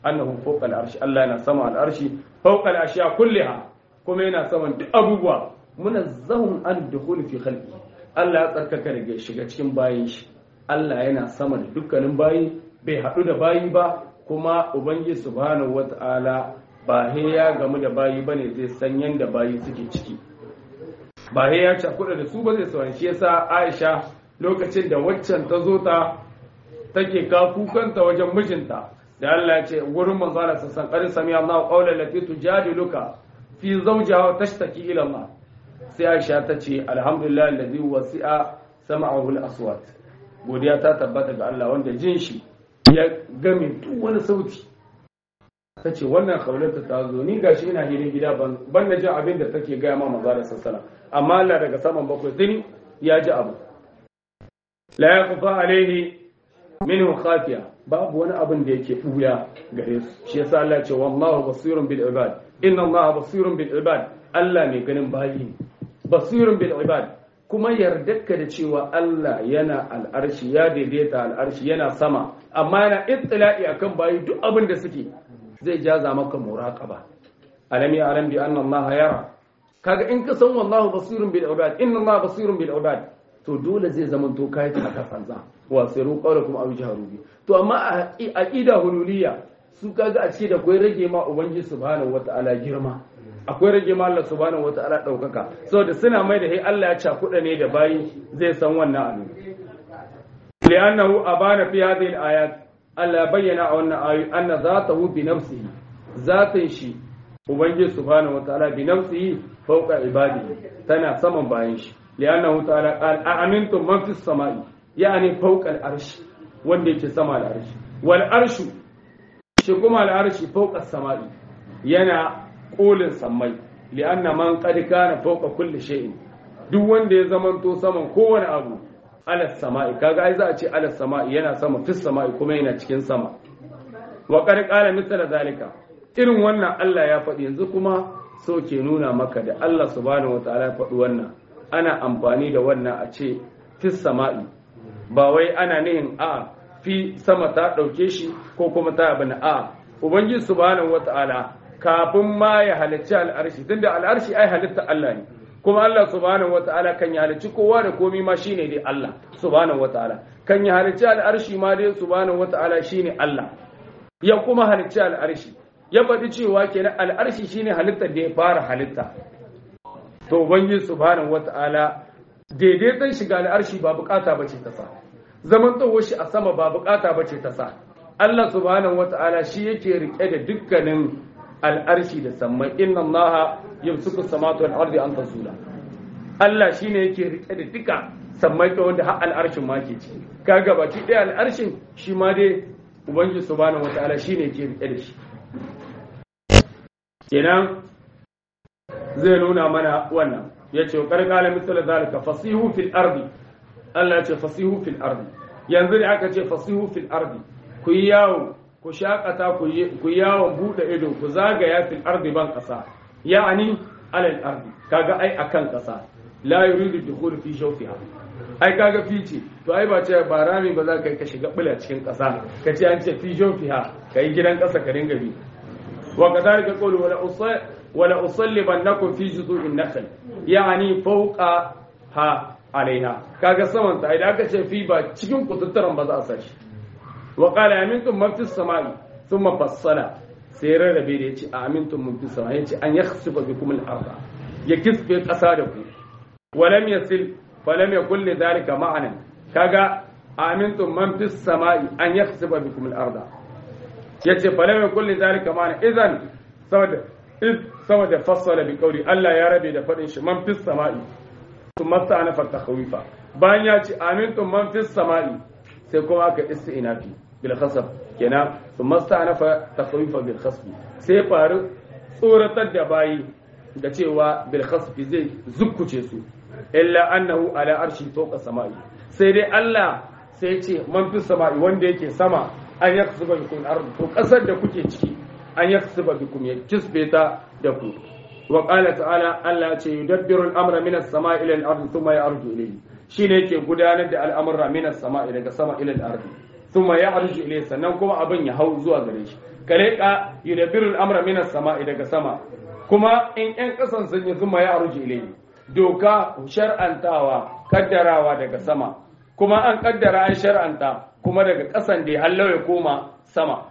annahu fawqa al-arshi Allah yana sama al-arshi fawqa al-ashiya kulliha kuma yana saman duk abubuwa munazzahun an dukhul fi khalqi Allah ya tsarkaka daga shiga cikin bayin shi Allah yana sama da dukkanin bayi bai haɗu da bayi ba kuma ubangiji subhanahu wata'ala ba he ya gamu da bayi bane zai san yanda bayi suke ciki ba he ya cakuɗa da su ba zai sauran shi yasa Aisha lokacin da waccan ta zo ta take ka kukanta wajen mijinta da Allah ya ce gurin manzo Allah sassan qad sami Allah qawlan lati tujadiluka fi zawjiha wa tashtaki ila Allah sai Aisha ta ce alhamdulillah alladhi wasi'a sam'ahu al-aswat godiya ta tabbata ga Allah wanda jin shi ya game duk wani sauti ta ce wannan kaulata ta zo ni gashi ina hirin gida ban na jin abin da take gaya ma maza da sassana amma Allah daga saman bakwai tuni ya ji abu la yaqfa alaihi minhu khafiya babu wani abin da yake buya gare su shi yasa Allah ya ce wallahu basirun bil ibad inna Allah basirun bil ibad Allah mai ganin bayi basirun bil ibad kuma yardarka da cewa Allah yana al'arshi ya daidaita al'arshi yana sama amma yana ittila'i akan bayi duk abin da suke zai jaza maka muraqaba alam ya alam bi anna Allah yara kaga in ka san wallahu basirun bil ibad inna Allah basirun bil ibad to dole zai zama to kai ta ka fanza wa siru qawlakum aw jaharu bi to amma a aqida hululiyya su kaga a ce da kai rage ma ubangiji subhanahu wataala girma akwai rage ma Allah subhanahu wataala daukaka saboda suna mai da hey Allah ya cakuda ne da bayi zai san wannan abu li'annahu abana fi hadhihi al-ayat Allah bayyana a wannan ayoyi anna zatahu bi nafsihi zatin shi ubangiji subhanahu wataala bi nafsihi fawqa ibadihi tana saman bayan shi li'annahu ta'ala qala a'amintum man fis sama'i yani fawqa al-arsh wanda yake sama al-arsh wal arshu shi kuma al-arshi fawqa as-sama'i yana kolin sammai li'anna man qad kana fawqa kulli shay'in duk wanda ya zamanto saman kowane abu ala sama'i kaga ai za a ce ala sama'i yana sama fis sama'i kuma yana cikin sama wa qad qala mithla zalika irin wannan Allah ya faɗi yanzu kuma so ke nuna maka da Allah subhanahu wataala ya faɗi wannan ana amfani da wannan a ce fis sama'i ba wai ana nihin a fi sama ta ɗauke shi ko kuma ta abin a ubangiji subhanahu wataala kafin ma ya halicci al'arshi tunda al'arshi ai halitta Allah ne kuma Allah subhanahu wata'ala kan ya halicci kowa da komi ma shine dai Allah subhanahu wata'ala kan ya halicci al'arshi ma dai subhanahu wata'ala shine Allah ya kuma halicci al'arshi ya faɗi cewa kenan al'arshi shine halittar da ya fara halitta to ubangiji subhanahu wata'ala daidaiton shiga al'arshi ba bukata bace ta sa zaman tsawo shi a sama ba bukata bace ta sa Allah subhanahu wata'ala shi yake rike da dukkanin al'arshi da sammai inna allaha yamsuku samatu wal ardi an tazula Allah shine yake rike da duka sammai ta wanda har al'arshin ma ke ci kaga baki ɗaya al'arshin shi ma dai ubangiji subhanahu wataala shine yake rike da shi kenan zai nuna mana wannan yace karkala misal zalika fasihu fil ardi Allah ya ce fasihu fil ardi yanzu da aka ce fasihu fil ardi ku yi yawo ku shakata ku yawon buɗe ido ku zagaya fil ardi ban ƙasa ya'ani alal ardi kaga ai akan ƙasa la yuridu dukhul fi shawfiha ai kaga fice to ai ba ce ba rami ba za ka yi ka shiga bula cikin ƙasa ka ce an ce fi shawfiha kai gidan ƙasa ka dinga bi wa kadhalika qawlu wala usay wala usallibannakum fi juzu'in nakhl ya'ani fawqa ha alaiha kaga saman ta idan aka ce fi ba cikin kututturan ba za a sashi wa qala amintum man fis samai thumma fassala sai rarrabe da yace amintum man fis samai yace an yakhsifa bikum al arda ya kisbe kasa da ku wa lam yasil fa lam yakul li dhalika ma'anan kaga amintum man fis samai an yakhsifa bikum al arda yace fa lam yakul li dhalika ma'anan idan saboda id saboda fassala bi qawli Allah ya rabe da fadin shi man fis samai thumma sta'anafa takhawifa bayan ya ce amintum man fis samai sai kuma aka isti'nafi bil khasab kenan su masta'nafa takhwifa bil khasb sai faru tsoratar da bayi da cewa bil khasb zai zukkuce su illa annahu ala arshi fawqa samai sai dai Allah sai ce man fi samai wanda yake sama an yakhsuba bikum ard to kasar da kuke ciki an yakhsuba bikum ya kisbe ta da ku wa qala ta'ala Allah ya ce yudabbiru al-amra min as-sama'i ila al-ardi thumma yarju ilayhi shine yake gudanar da al'amurra minas sama'i daga sama ilal ardi thumma ya'ruju ilayhi sannan kuma abin ya hau zuwa gare shi kare ka yudabbiru al-amra min as-sama'i daga sama kuma in ƴan ƙasan sun yi zuma ya arji ilayhi doka shar'antawa kaddarawa daga sama kuma an kaddara an shar'anta kuma daga ƙasan da Allah ya koma sama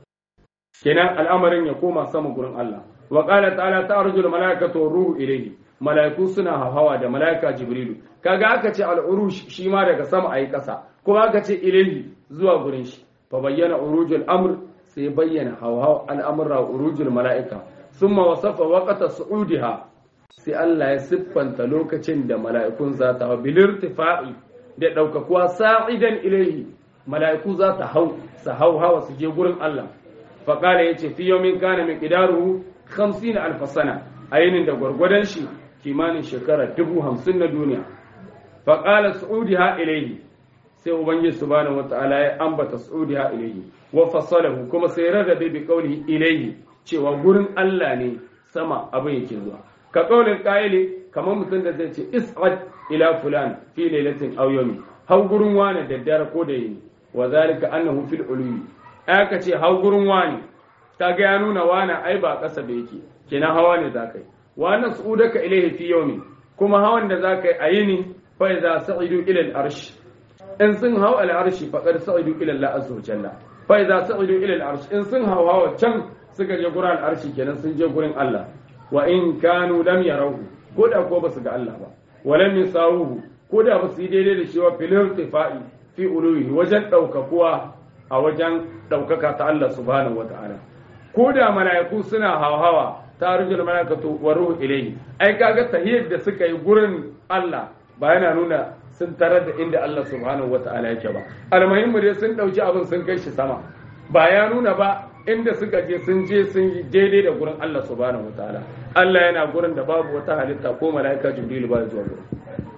kenan al'amarin ya koma sama gurin Allah wa qala ta'ala ta'ruju al-mala'ikatu ruhu ilayhi mala'iku suna hawa da mala'ika jibrilu kaga aka ce al-urush shi ma daga sama ayi ƙasa kuma aka ce ilayhi zuwa gurin shi fa bayyana urujul amr sai bayyana hawa al'amra urujul mala'ika thumma wasafa waqta su'udiha sai Allah ya siffanta lokacin da mala'ikun za ta hau bilirtifa'i da ɗaukakuwa sa'idan ilaihi mala'iku za ta hau su hau hawa su je gurin Allah faƙala ya ce fiye min kana mai ƙidaru hamsin na alfasana a yinin da gwargwadon shi kimanin shekara dubu hamsin na duniya faƙala su'udi ha ilaihi sai ubangiji subhanahu wata'ala ya ambata su'udi ha ilaihi wa fassalahu kuma sai rarrabe bi qawlihi ilaihi cewa gurin Allah ne sama abin yake zuwa ka ƙaunin ƙa'ili kamar mutum da zai ce is'ad ila fulan fi lailatin aw yawmi hau gurin wani da dare ko da yini wa zalika annahu fil ulwi aka ce hau gurin wani kaga ya nuna wani ai ba ƙasa da yake kenan hawa ne za ka yi wa nas'udaka ilayhi fi yawmi kuma hawan da za ka yi a yini fa idza sa'idu ila al-arsh in sun hau al-arshi faqad sa'idu ila Allah azza wa jalla fa idza sa'idu ila al-arsh in sun hau hawa can suka je gurin al-arshi kenan sun je gurin Allah wa in kanu lam yarawhu ko da ko basu ga Allah ba walam yasawuhu ko da basu yi daidai da shi wa fil irtifai fi uluhi wajen daukakuwa a wajen daukaka ta Allah subhanahu wataala ko da mala'iku suna hawa ta rujul mala'ikatu wa ruhu ilayhi ai kaga tahiyyar da suka yi gurin Allah ba yana nuna sun tarar da inda Allah subhanahu wataala yake ba almuhimmu dai sun dauki abin sun kai shi sama ba ya nuna ba inda suka je sun je sun yi daidai da gurin Allah subhanahu wataala Allah yana gurin da babu wata halitta ko mala'ika Jibril ba zuwa gurin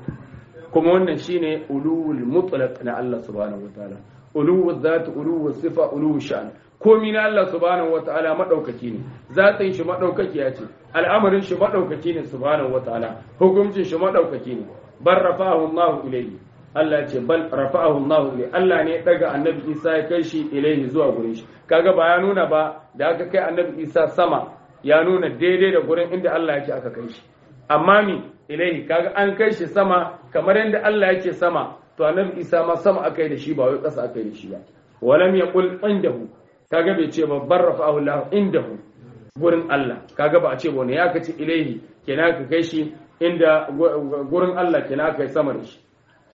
kuma wannan shine ulul mutlaq na Allah subhanahu wataala uluwu zat uluwu sifa uluwu sha'an komi na Allah subhanahu wataala madaukaki ne zatin shi madaukaki ya ce al'amarin shi madaukaki ne subhanahu wataala hukuncin shi madaukaki ne bar rafa'ahu Allah ilayhi Allah ce bal rafa'ahu Allah ilayhi Allah ne ya daga annabi Isa ya kai shi ilayhi zuwa gurin shi kaga ba ya nuna ba da aka kai annabi Isa sama ya nuna daidai da gurin inda Allah yake aka kai shi amma mi ilayhi kaga an kai shi sama kamar yadda Allah yake sama to annabi Isa ma sama aka yi da shi ba wai ƙasa aka yi da shi ba walam yaqul indahu kaga bai ce ba bar rafa'ahu Allah indahu gurin Allah kaga ba a ce ba ne ya kace ilayhi kenan ka kai shi inda gurin Allah kenan aka yi sama da shi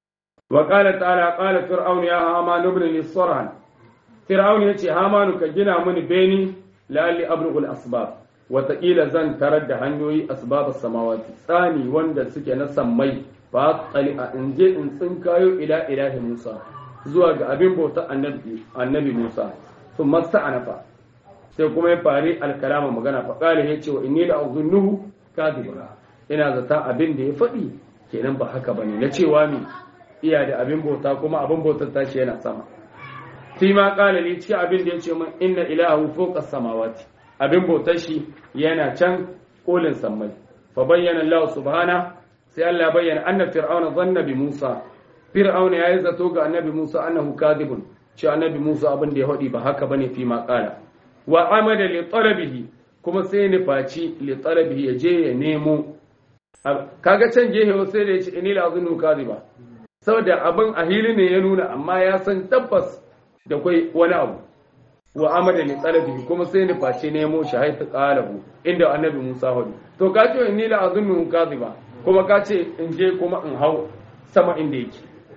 وقال تعالى قال فرعون يا هامان ابن لي صرعا فرعون يتي هامان كجنا من بيني لعلي ابلغ الاسباب وتقيل زن ترد hanyoyi asbab السماوات tsani wanda suke na sammai fa tsali a inje in tsinkayo ila ilahi Musa zuwa ga abin bauta annabi annabi Musa sun masa anafa sai kuma ya fari alkalama magana fa kale yace wa inni la azunnuhu kadiba ina zata abin da ya faɗi kenan ba haka bane na cewa mi iya da abin bauta kuma abin bautar tashi yana sama fi ma kala ne cikin abin da ya ce min inna ilahu fawqa samawati abin bautar shi yana can kolin sammai fa bayyana Allah subhana sai Allah bayyana anna fir'auna zanna bi Musa fir'auna yayi zato ga annabi Musa annahu kadibun ce annabi Musa abin da ya hadi ba haka bane fi ma kala wa amada li talabihi kuma sai ni faci li talabihi ya je ya nemo kaga can gehe sai da ya ce inni la azunnu kadiba saboda abin a hili ne ya nuna amma ya san tabbas da kwai wani abu wa amada ni tsalabi kuma sai ni face nemo shi haitu qalahu inda annabi Musa hudu to ka ce inni la azunnu kadhiba kuma ka ce in je kuma in hau sama inda yake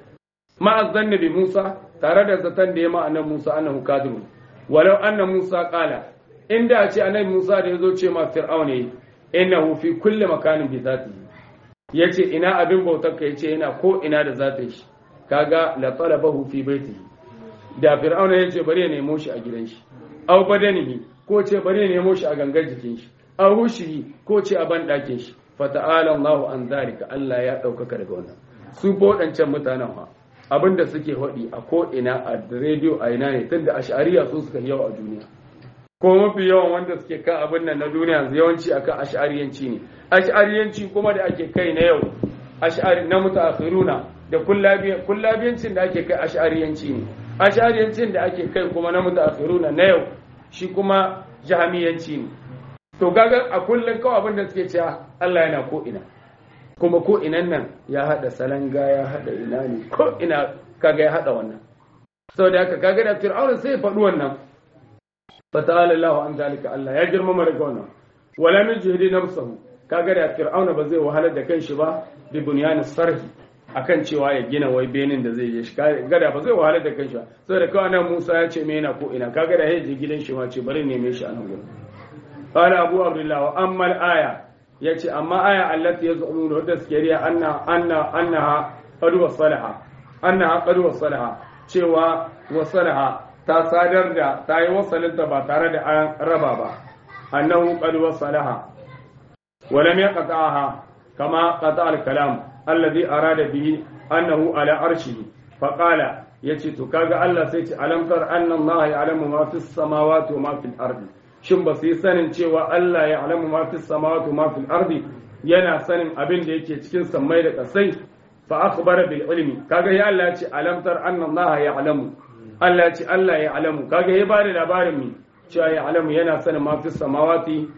ma azanna bi Musa tare da zaton da ya ma annabi Musa annahu kadhibun walau anna Musa qala inda ce annabi Musa da yazo ce ma fir'auna innahu fi kulli makanin bi zatihi ya ce ina abin bautar ka ya ce yana ko ina da za ta yi shi kaga la talabahu fi baitihi da fir'auna ya ce bari ya nemo shi a gidan shi aw badanihi ko ce bari ya nemo shi a gangar jikin shi aw hushihi ko ce a ban dakin shi fa ta'ala Allahu an zalika Allah ya daukaka daga wannan su bodancan mutanen fa abinda suke hodi a ko ina a radio a ina ne tunda ash'ariya su suka yawa a duniya ko mafi yawan wanda suke kan abin nan na duniya yawanci akan ash'ariyanci ne ash'ariyanci kuma da ake kai na yau ash'ari na mutaakhiruna da kullabiyancin da ake kai ash'ariyanci ne ash'ariyancin da ake kai kuma na mutaakhiruna na yau shi kuma jahamiyanci ne to kaga a kullum kawai abin da suke cewa Allah yana ko ina kuma ko inan nan ya hada salanga ya hada ina ne ko ina kaga ya hada wannan saboda haka kaga da fir'auna sai ya faɗi wannan fa ta'ala Allahu an zalika Allah ya girmama daga wannan wala min jihdi nafsuhu kaga da fir'auna ba zai wahalar da kanshi ba bi bunyan sarhi akan cewa ya gina wai benin da zai je shi gada ba zai wahalar da kanshi ba saboda kawai nan Musa ya ce me yana ko ina kaga da yaje gidan shi ma ce bari neme shi a nan gurin qala abu abdullah wa amma al-aya yace amma aya allati yaz'umun wadda suke riya anna anna annaha qad wasalaha annaha qad wasalaha cewa wasalaha ta sadar da ta yi wasalinta ba tare da an raba ba annahu qad wasalaha wa lam yaqta'aha kama qata al-kalam alladhi arada bihi annahu ala arshihi fa qala yace to kaga Allah sai ce alam tar anna Allah ya'lamu ma fis samawati wa ma fil ardi shin ba su yi sanin cewa Allah ya alamu ma fi samawati ma fil ardi yana sanin abin da yake cikin sammai da kasai fa akhbara bil ilmi kaga ya Allah ya ce alam tar anna Allah ya alamu Allah ya ce Allah ya alamu kaga ya bada labarin mi cewa ya alamu yana sanin ma fi samawati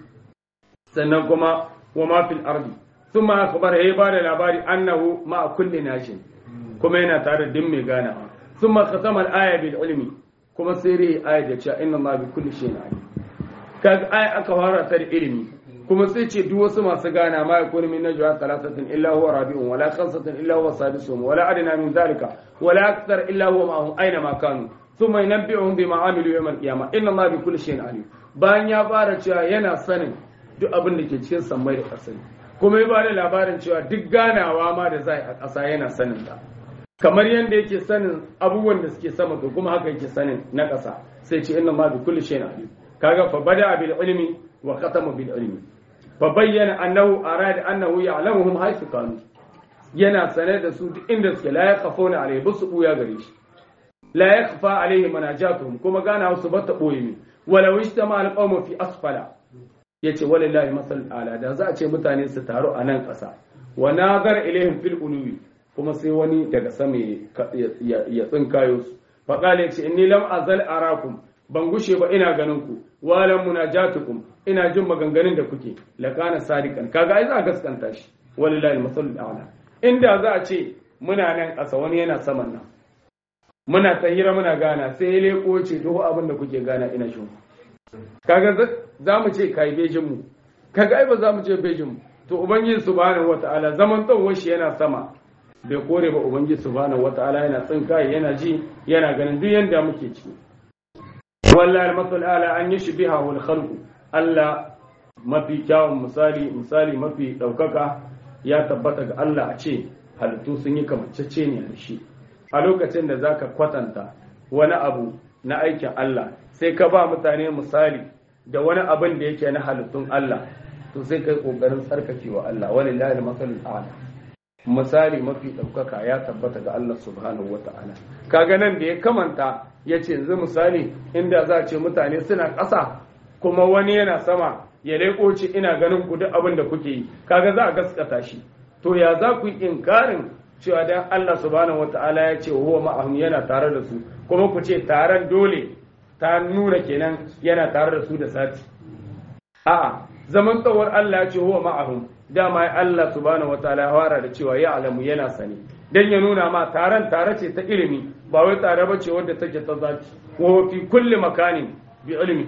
sannan kuma wa ma fil ardi thumma akhbara ya bada labari annahu ma kulli nashin kuma yana tare da din mai ganawa thumma khatama al aya bil ilmi kuma sai rai aya da cewa inna Allah bi kulli shay'in alim kaga ai aka fara ta da ilimi kuma sai ce duk wasu masu gana ma yakunu min najwa thalathatin illa huwa rabi'un wala khamsatin illa huwa sadisuhum wala adna min dhalika wala akthar illa huwa ma'ahum aina ma kanu thumma yunabbi'uhum bima amilu yawm al-qiyamah inna allaha bi kulli shay'in alim bayan ya fara cewa yana sanin duk abin da ke cikin sammai da ƙasa kuma ya bada labarin cewa duk ganawa ma da zai a ƙasa yana sanin ta kamar yadda yake sanin abubuwan da suke sama to kuma haka yake sanin na ƙasa sai ce inna allaha bi kulli shay'in alim kaga fa bada bil ilmi wa khatama bil ilmi fa bayyana annahu arada annahu ya'lamuhum haythu kanu yana sane da su duk inda suke la yakhafuna alayhi basu buya gare shi la yakhfa alayhi manajatuhum kuma gana su bata boye ne walau ishtama al qawmu fi asfala yace walillahi masal ala da za a ce mutane su taru a nan ƙasa wa nazar ilaihim fil uluwi kuma sai wani daga sama ya tsinkayo su fa qala yace inni lam azal arakum ban gushe ba ina ganin ku walan munajatukum ina jin maganganun da kuke lakana sadiqan kaga ai za a gaskanta shi wallahi almasalul a'la inda za a ce muna nan ƙasa wani yana saman nan muna ta hira muna gana sai ya leko ce to abin da kuke gana ina shi kaga za mu ce kai bejin mu kaga ai ba za mu ce bejin mu to ubangiji subhanahu wataala zaman tsawon shi yana sama bai kore ba ubangiji subhanahu wataala yana tsinkaye yana ji yana ganin duk yanda muke ciki wallahi al-masal ala an yashbihahu al-khalqu Allah mafi kyawun misali misali mafi daukaka ya tabbata ga Allah a ce halittu sun yi kamancece ne da shi a lokacin da zaka kwatanta wani abu na aikin Allah sai ka ba mutane misali da wani abin da yake na halittun Allah to sai kai kokarin tsarkakewa Allah walillahi al-masal ala misali mafi ɗaukaka ya tabbata ga Allah subhanahu wata'ala kaga nan da ya kamanta ya ce yanzu misali inda za a ce mutane suna ƙasa kuma wani yana sama ya leƙo ce ina ganin ku duk abin da kuke yi kaga za a gaskata shi to ya za ku yi inkarin cewa dan Allah subhanahu wata'ala ya ce huwa ma'ahum yana tare da su kuma ku ce taron dole ta nuna kenan yana tare da su da sati a'a zaman tsawon Allah ya ce huwa ma'ahum dama ya Allah subhanahu wataala ya fara da cewa ya alamu yana sani dan ya nuna ma taron tare ce ta ilimi ba wai tare ba ce wadda take ta zaki wa fi kulli makanin bi ilmi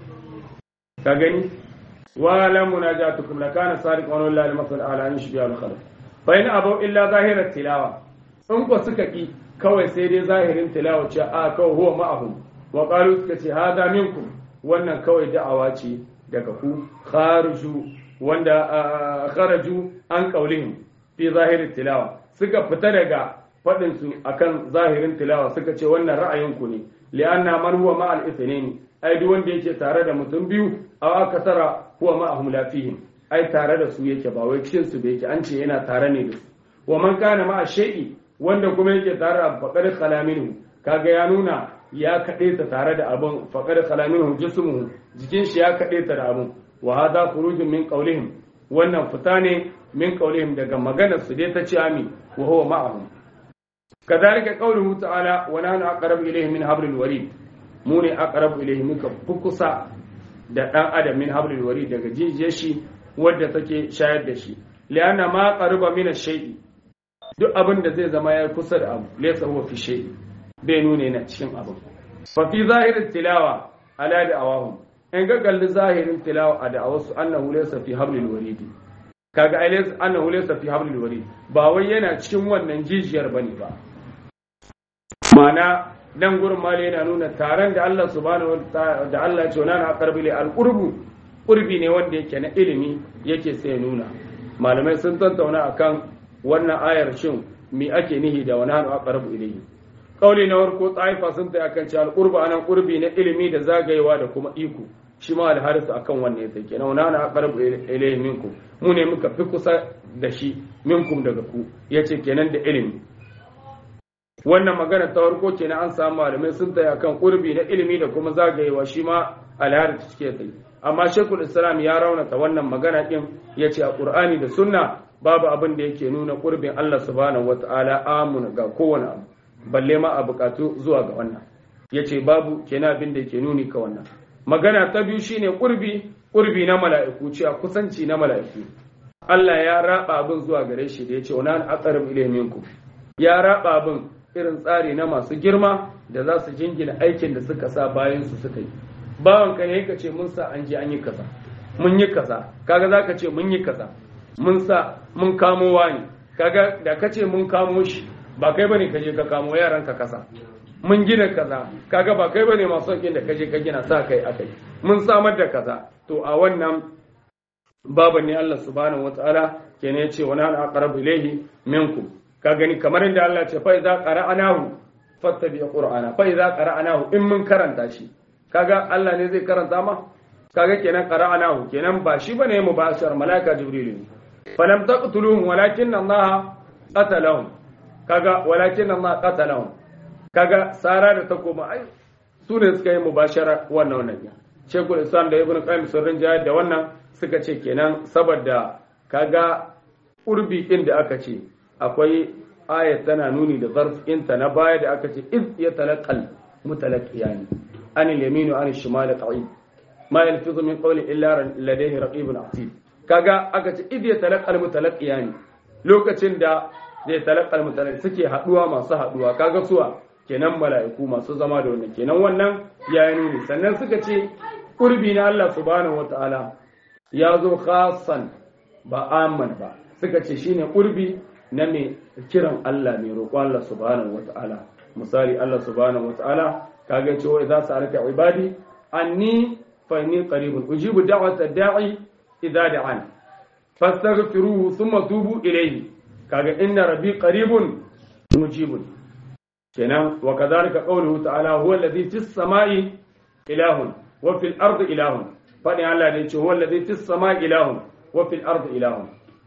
ka gani wa la munajatukum la kana sadiq wa lillahi al-masal ala an shibiya al-khalq fa in abu illa zahirat tilawa in ko suka ki kawai sai dai zahirin tilawa ce a kawai huwa ma'ahum wa qalu suka ce hada minkum wannan kawai da'awa ce daga ku khariju wanda kharaju an qaulihim fi zahirin tilawa suka fita daga fadin su akan zahirin tilawa suka ce wannan ra'ayinku ne li'anna man huwa ma'al ithnaini ai duk wanda yake tare da mutum biyu aw akasara huwa ma'ahum la fihim ai tare da su yake ba wai cikin su bai yake an ce yana tare ne da su wa man kana ma'a shay'i wanda kuma yake tare da faqad khala minhu kaga ya nuna ya kaɗe ta tare da abin faqad khala minhu jismuhu jikin shi ya kaɗe ta da abin wa hada khurujun min qawlihim wannan fita ne min qawlihim daga maganar su dai ta ce ami wa huwa ma'ahum kadhalika qawluhu ta'ala wa nahnu aqrabu ilayhi min hablil warid mu ne aqrabu ilayhi muka fi kusa da dan adam min hablil wari daga jijiyar shi wadda take shayar da shi lianna ma qariba min ash-shay'i duk abin da zai zama ya kusa da abu laysa huwa fi shay'i bai nuna yana cikin abu fa fi zahirin tilawa ala da awahum in ga kalli zahirin tilawa a da'awarsu annahu laysa fi hablil warid kaga ai laysa annahu laysa fi hablil warid ba wai yana cikin wannan jijiyar bane ba ma'ana dan gurin mali yana nuna taron da Allah subhanahu da Allah ya ce na aqrabu li al-qurbu qurbi ne wanda yake na ilimi yake sai nuna malamai sun tattauna akan wannan ayar shin me ake nihi da wani hannu aqrabu ilayhi kauli na farko tsaifa sun ta akan cewa al-qurba anan qurbi na ilimi da zagayewa da kuma iko shi ma al-harisu akan wannan yake kenan wani hannu aqrabu ilayhi minkum mu ne muka fi kusa da shi minkum daga ku yace kenan da ilimi wannan magana ta farko kenan an samu malamai sun taya kan kurbi na ilimi da kuma zagayewa shi ma alhari cike kai amma shekul islam ya raunata wannan magana din ya ce a qur'ani da sunna babu abin da yake nuna kurbin allah subhanahu wataala amuna ga kowane abu balle ma a bukatu zuwa ga wannan ya ce babu kenan abin da yake nuni ka wannan magana ta biyu shine kurbi kurbi na mala'iku cewa kusanci na mala'iku Allah ya raba abin zuwa gare shi da ya ce wa nan aqrab ilayhi minkum ya raba abin irin tsari na masu girma da za su jingina aikin da suka sa bayan su suka yi bawan ka ne ka ce mun sa an je an yi kaza mun yi kaza kaga za ka ce mun yi kaza mun sa mun kamo wani kaga da ka ce mun kamo shi ba kai bane ka je ka kamo yaran ka kasa mun gina kaza kaga ba kai bane masu da ka je ka gina sa kai akai mun samar da kaza to a wannan baban ne Allah subhanahu wataala kenan ya ce wa nahnu aqrabu ilayhi minkum ka gani kamar inda Allah ce fa idza qara'nahu fattabi qur'ana fa idza qara'nahu in mun karanta shi kaga Allah ne zai karanta ma kaga kenan qara'nahu kenan ba shi bane mubashar malaika jibril ne falam taqtuluhum walakin Allah qatalahum kaga walakin Allah qatalahum kaga sara da takoma ai su ne suka yi mubashara wannan wannan Shekul Islam da Ibn Qayyim sun rinjaya da wannan suka ce kenan saboda kaga urbi din da aka ce akwai ayat tana nuni da zarf inta na baya da aka ce iz ya talaqal mutalaqiyani an al-yamin wa an al-shimal qa'id ma yalfizu min qawli illa ladayhi raqibun atid kaga aka ce iz ya talaqal mutalaqiyani lokacin da zai talaqal mutalaqi suke haduwa masu haduwa kaga suwa kenan mala'iku masu zama da wannan kenan wannan yayi nuni sannan suka ce qurbi na Allah subhanahu wataala ya zo khasan ba amman ba suka ce shine qurbi na mai kiran Allah mai roƙo Allah subhanahu wata'ala misali Allah subhanahu wata'ala kaga cewa idza sa'alaka ibadi anni fa inni qaribun ujibu da'wata da'i idza da'an fastaghfiruhu thumma tubu ilayhi kaga inna rabbi qaribun mujibun kenan wa kadhalika qawluhu ta'ala huwa alladhi fis sama'i ilahun wa fil ardi ilahun fadin Allah ne ce huwa alladhi fis sama'i ilahun wa fil ardi ilahun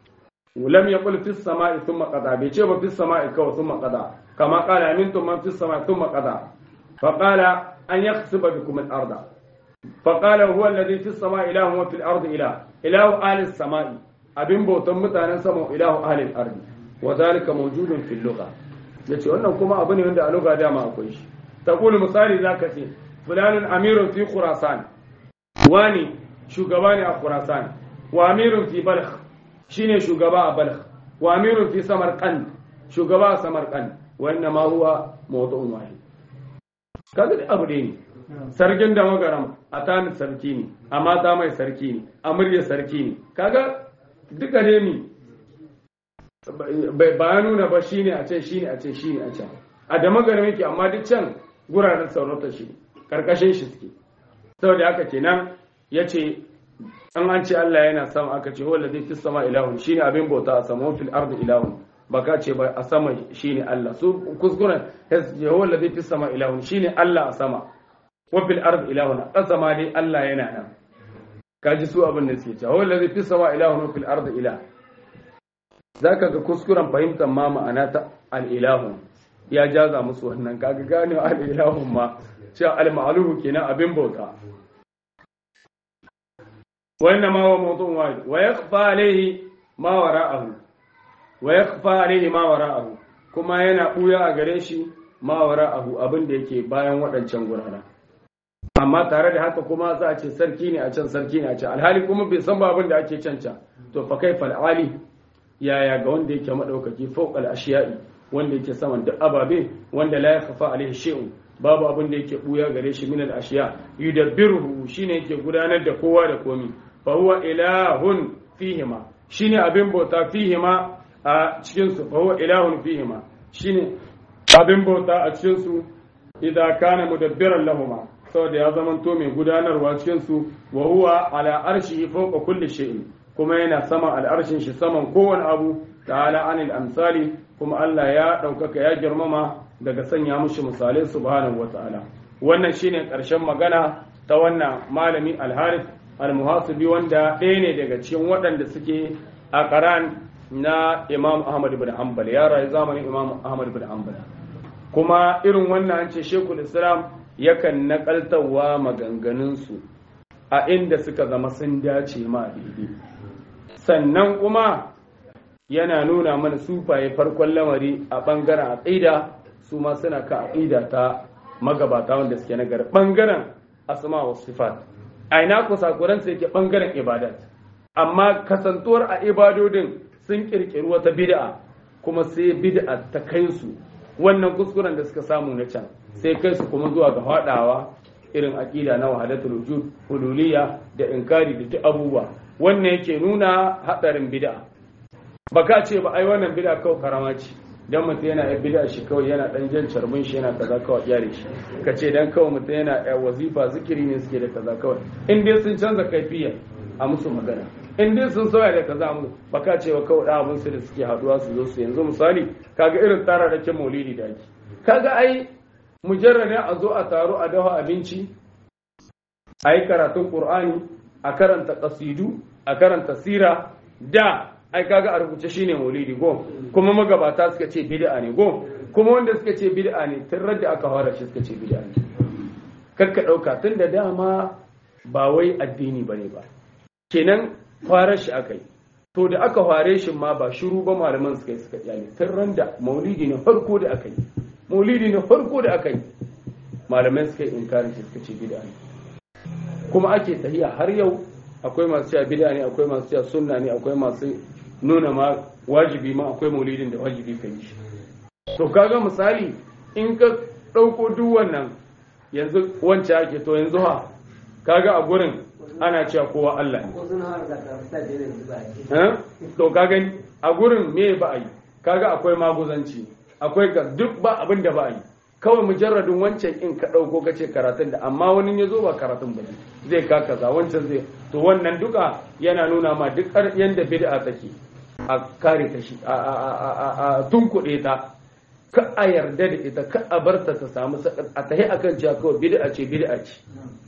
ولم يقل في السماء ثم قضى بيجي في السماء كو ثم قضى كما قال امنتم من في السماء ثم قضى فقال ان يخسف بكم الارض فقال هو الذي في السماء اله وفي الارض اله اله اهل السماء abin bautan mutanen sama ilahu ahlil ardi wa zalika mawjudun fil lugha yace wannan kuma abu ne wanda a lugha dama akwai shi taqulu misali zaka ce fulanun amirun fi khurasan wani shugaba ne a khurasan wa amirun fi balkh shine shugaba a balkh wa amirun fi samarqand shugaba a samarqand wa inna ma huwa mawdu'un wahid kaga da abu ne sarkin da magaram a tani sarki ne a mata mai sarki ne a murya sarki ne kaga duka ne mi ba ya nuna ba shine a can shine a can shine a can a da magaram yake amma duk can guraren saurata shi karkashin shi suke saboda haka kenan yace an an ce Allah yana sama aka ce huwa ladhi fis sama ilahun shine abin bauta a sama fil ardi ilahun baka ce ba a sama shine Allah su kuskuren huwa ladhi fis sama ilahun shine Allah a sama wa fil ardi ilahun a sama dai Allah yana nan kaji su abin da suke cewa huwa ladhi fis sama ilahun wa fil ardi ilah zaka ga kuskuren fahimtar ma ma'ana ta al ilahun ya jaza musu wannan kaga gane al ilahun ma cewa al ma'luhu kenan abin bauta وإنما هو موضوع واحد ويخفى عليه ما وراءه ويخفى عليه ما وراءه كما yana ɓuya a gare shi ma wara'ahu abin da yake bayan waɗancan gurana amma tare da haka kuma za a ce sarki ne a can sarki ne a can alhali kuma bai san ba abin da ake can can to fa kai ali yaya ga wanda yake madaukaki fawqal ashiya'i wanda yake saman duk ababe wanda la yakhfa alaihi shay'un babu abin da yake buya gare shi min al ashiya yudabbiruhu shine yake gudanar da kowa da komi fa huwa ilahun fihima shine abin bauta fihima a cikin su fa huwa ilahun fihima shine abin bauta a cikin su idan kana mudabbiran lahuma saboda ya zamanto mai gudanarwa cikin su wa huwa ala arshihi fawqa kulli shay'in kuma yana saman al'arshin shi saman kowane abu ta'ala anil amsali kuma Allah ya ɗaukaka ya girmama daga sanya mushi misalai subhanahu wata'ala wannan shine ƙarshen magana ta wannan malami al-harith al-muhasibi wanda ɗaya ne daga cikin waɗanda suke a ƙaran na imam ahmad ibn hanbal ya rayu zamanin imam ahmad ibn hanbal kuma irin wannan an ce shekul islam yakan naƙaltawa maganganunsu a inda suka zama sun dace ma daidai sannan kuma yana nuna mana sufaye farkon lamari a ɓangaren aƙida su ma suna ka aƙida ta magabata wanda suke nagari ɓangaren asma wa sifat a ina ku sakuransa yake ɓangaren ibadat amma kasantuwar a ibadodin sun ƙirƙiri wata bid'a kuma sai bid'a ta kai su wannan kuskuren da suka samu na can sai kai su kuma zuwa ga faɗawa irin aƙida na wahadatul wujud hululiyya da inkari da duk abubuwa wannan yake nuna haɗarin bid'a baka ce ba ai wannan bid'a kawai karama ce dan mutum yana yin bid'a shi kawai yana dan jan charbin shi yana kaza kawai yare shi ka ce dan kawai mutum yana wazifa zikiri ne suke da kaza kawai in dai sun canza kaifiya a musu magana in dai sun sauya da kaza mu baka ce wa kawai da abin su da suke haduwa su zo su yanzu misali kaga irin tsara da maulidi da ake kaga ai mujarradin a zo a taro a dafa abinci a yi karatun qur'ani a karanta kasidu a karanta sira da ai kaga a rubuce shine maulidi go kuma magabata suka ce bid'a ne go kuma wanda suka ce bid'a ne tun da aka fara shi suka ce bid'a ne kakka dauka tun da dama ba wai addini bane ba kenan fara shi akai to da aka fare shi ma ba shiru ba malaman suka yi suka iyali tun da maulidi ne farko da aka yi maulidi ne farko da aka yi malamai suka yi inkarin shi suka ce bid'a ne kuma ake tahiya har yau akwai masu cewa bid'a ne akwai masu cewa sunna ne akwai masu nuna ma wajibi ma akwai maulidin da wajibi ka yi shi to kaga misali in ka ɗauko duk wannan yanzu wance ake to yanzu ha kaga a gurin ana cewa kowa Allah ne to kaga a gurin me ba a yi kaga akwai maguzanci akwai ga duk ba abin da ba a yi kawai mujarradin wancan in ka ɗauko ka ce karatun da amma wani ya zo ba karatun ba zai ka kaza wancan zai to wannan duka yana nuna ma duk yanda bid'a take a kare ta shi a tunkuɗe ta ka a yarda da ita ka a barta ta samu a tahi akan cewa kawai bid'a ce bid'a ce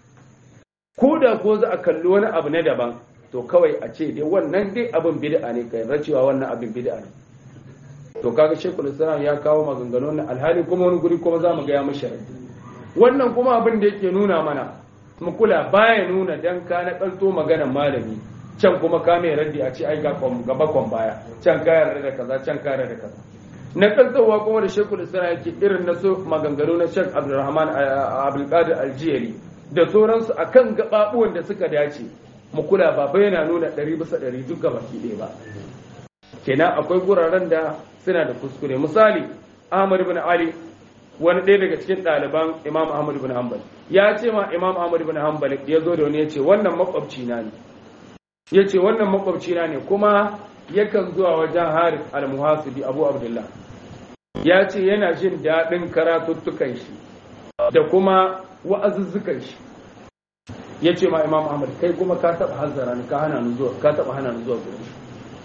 ko da ko za a kalli wani abu na daban to kawai a ce dai wannan dai abin bid'a ne kai cewa wannan abin bid'a ne to kaga shekul islam ya kawo maganganun na alhali kuma wani guri kuma za mu ga ya mashi wannan kuma abin da yake nuna mana mu kula baya nuna dan ka na kalto maganar malami can kuma ka mai raddi a ce ai ga bakon baya can ka yarda da kaza can ka yarda da kaza na kaltowa kuma da shekul islam yake irin na so maganganu na shek abdulrahman abdulkadir aljiyari da sauransu akan gababuwan da suka dace mu kula ba bai yana nuna ɗari bisa ɗari duk baki ɗaya ba kenan akwai guraren da suna da kuskure misali Ahmad ibn Ali wani ɗaya daga cikin ɗaliban Imam Ahmad ibn Hanbal ya ce ma Imam Ahmad ibn Hanbal ya zo da wani ya ce wannan makwabci na ne ya ce wannan makwabci na ne kuma yakan zuwa wajen Harith al-Muhasibi Abu Abdullah ya ce yana jin daɗin karatuttukan shi da kuma wa'azuzzukan shi ya ce ma Imam Ahmad kai kuma ka taɓa hanzara ni ka hana ni zuwa ka taɓa hana ni zuwa gurin shi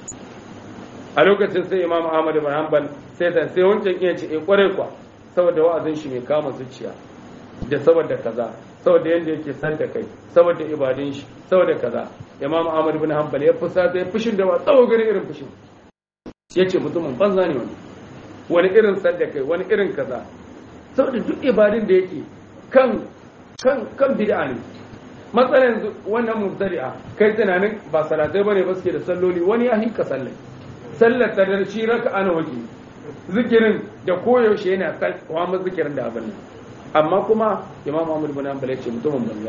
a lokacin sai imam ahmad ibn hanbal sai ta sai wancan iya ce eh kwarai kwa saboda wa'azin shi mai kama zuciya da saboda kaza saboda yanda yake san da kai saboda ibadun shi saboda kaza imam ahmad ibn hanbal ya fusata ya fushin da ba tsawo gani irin fushin yace mutumin banza ne wani wani irin san da kai wani irin kaza saboda duk ibadun da yake kan kan kan bid'a ne matsalan wannan mubtadi'a kai tunanin ba salatai bane ba suke da salloli wani ya hinka sallai sallar ta darci raka ana waje zikirin da koyaushe yana wa mu zikirin da abin amma kuma imam Ahmad bin Hanbal ya ce mutumin banza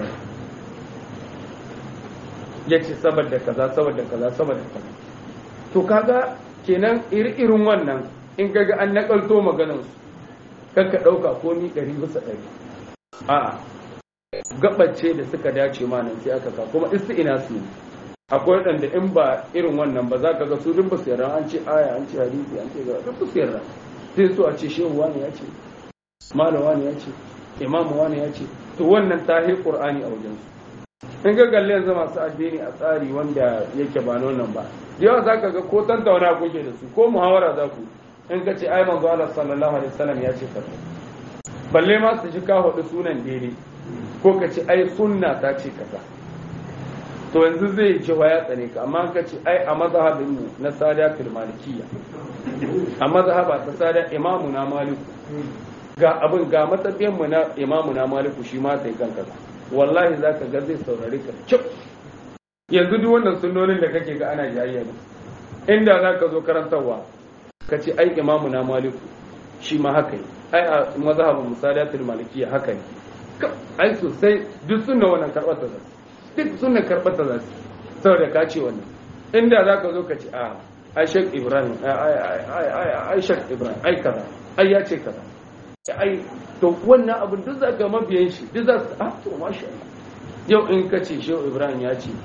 ya ce saboda kaza saboda kaza saboda kaza to kaga kenan iri-irin wannan in kaga an nakalto maganar su kanka dauka komi ɗari bisa ɗari a gabace da suka dace ma nan sai aka ka kuma ina su akwai waɗanda in ba irin wannan ba za ka ga su duk ba su yarda an ce aya an ce hadisi an ce ga duk ba su yarda sai su a ce shehu wani ya ce malam wani ya ce imamu wani ya ce to wannan ta yi qur'ani a wajen su in ga galle yanzu masu addini a tsari wanda yake ba nan ba da yawa zaka ga ko tantauna kuke da su ko muhawara za ku in ka ce ai manzo Allah sallallahu alaihi wasallam ya ce kaza balle ma su ji ka hudu sunan daidai ko ka ce ai sunna ta ce kaza to yanzu zai ji wa ya tsane ka amma ka ce ai a mazhabin mu na sada fil malikiyya a mazhaba ta sada imamu na maliku ga abin ga matsayin mu na imamu na maliku shi ma sai kan kaza wallahi zaka ga zai saurare ka cip yanzu duk wannan sunnonin da kake ga ana jayayya ne inda zaka zo karantarwa ka ce ai imamu na maliku shi ma haka ne ai a mazhabin musadatul malikiyya haka ne ai sosai duk sunna wannan karɓar ta zasu duk sunna karɓar ta zasu saboda ka ce wannan inda za ka zo ka ce a ai shek ibrahim ai shek ibrahim ai kaza ai ya ce kaza ai to wannan abin duk za ka mabiyan shi duk za su a to masha yau in ka ce shehu ibrahim ya ce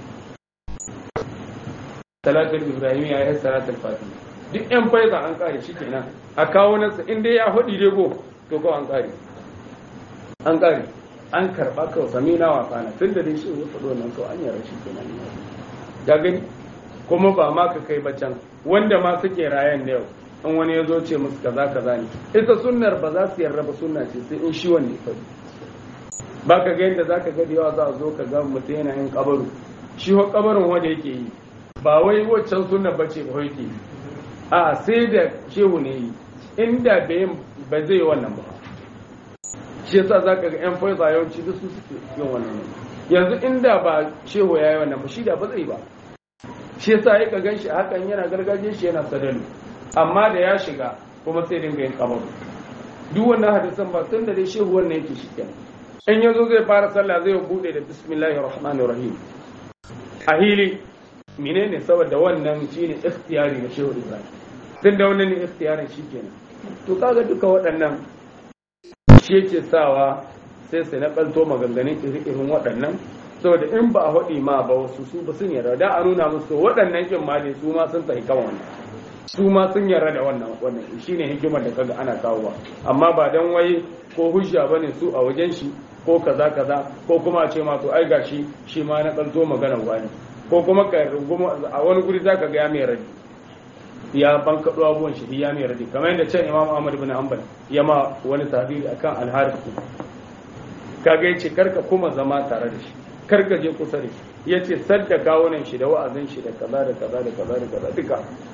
salatul ibrahim ya yi salatul fatima duk yan faiza an kare shi kenan a kawo nasa in dai ya hudi dai go to ko an kare an kare an karba kawai sami na wasa na tun da dai shi ya faɗo nan kawai an yara shi kenan ya gani kuma ba ma ka kai bacan wanda ma suke rayan da yau in wani ya zo ce musu kaza kaza ne ita sunnar ba za su yarda ba sunna ce sai in shi wanne faɗi ba ka ga yadda za ka ga da yawa za a zo ka ga mutum yana yin kabaru shi ho kabarin wanda yake yi ba wai waccan sunna ba ce ba yake yi a sai da shehu ne yi inda ba zai yi wannan ba shi yasa za ka ga yan faiza yawanci duk su suke yin wannan yanzu inda ba shehu ya yi wannan ba shi da ba zai ba shi yasa ya ka gan shi hakan yana gargajiyar shi yana sadalu amma da ya shiga kuma sai dinga yin kamar duk wannan hadisan ba tun da dai shehu wannan yake shi kenan in yazo zai fara sallah zai bude da bismillahir rahmanir rahim a hili menene saboda wannan shine ikhtiyari na shehu ibrahim tun da wannan ne ikhtiyarin shi kenan to kaga duka waɗannan shi yake sawa sai sai na ɓalto maganganun iri-irin waɗannan saboda in ba a haɗi ma ba wasu su ba sun yarda da a nuna musu waɗannan kin ma ne su ma sun tafi kan wannan su ma sun yarda da wannan wannan shine hikimar da kaga ana kawowa amma ba dan wai ko hujja bane su a wajen shi ko kaza kaza ko kuma a ce ma to ai gashi shi ma na ɓalto maganar wani ko kuma ka runguma a wani guri zaka ga ya mai radi ya bankaɗo abubuwan shi ya mai radi kamar yadda can imam ahmad bin hanbal ya ma wani tabiri akan alharif kaga yace karka kuma zama tare da shi karka je kusa da shi yace sadda kawunan shi da wa'azin shi da kaza da kaza da kaza da kaza duka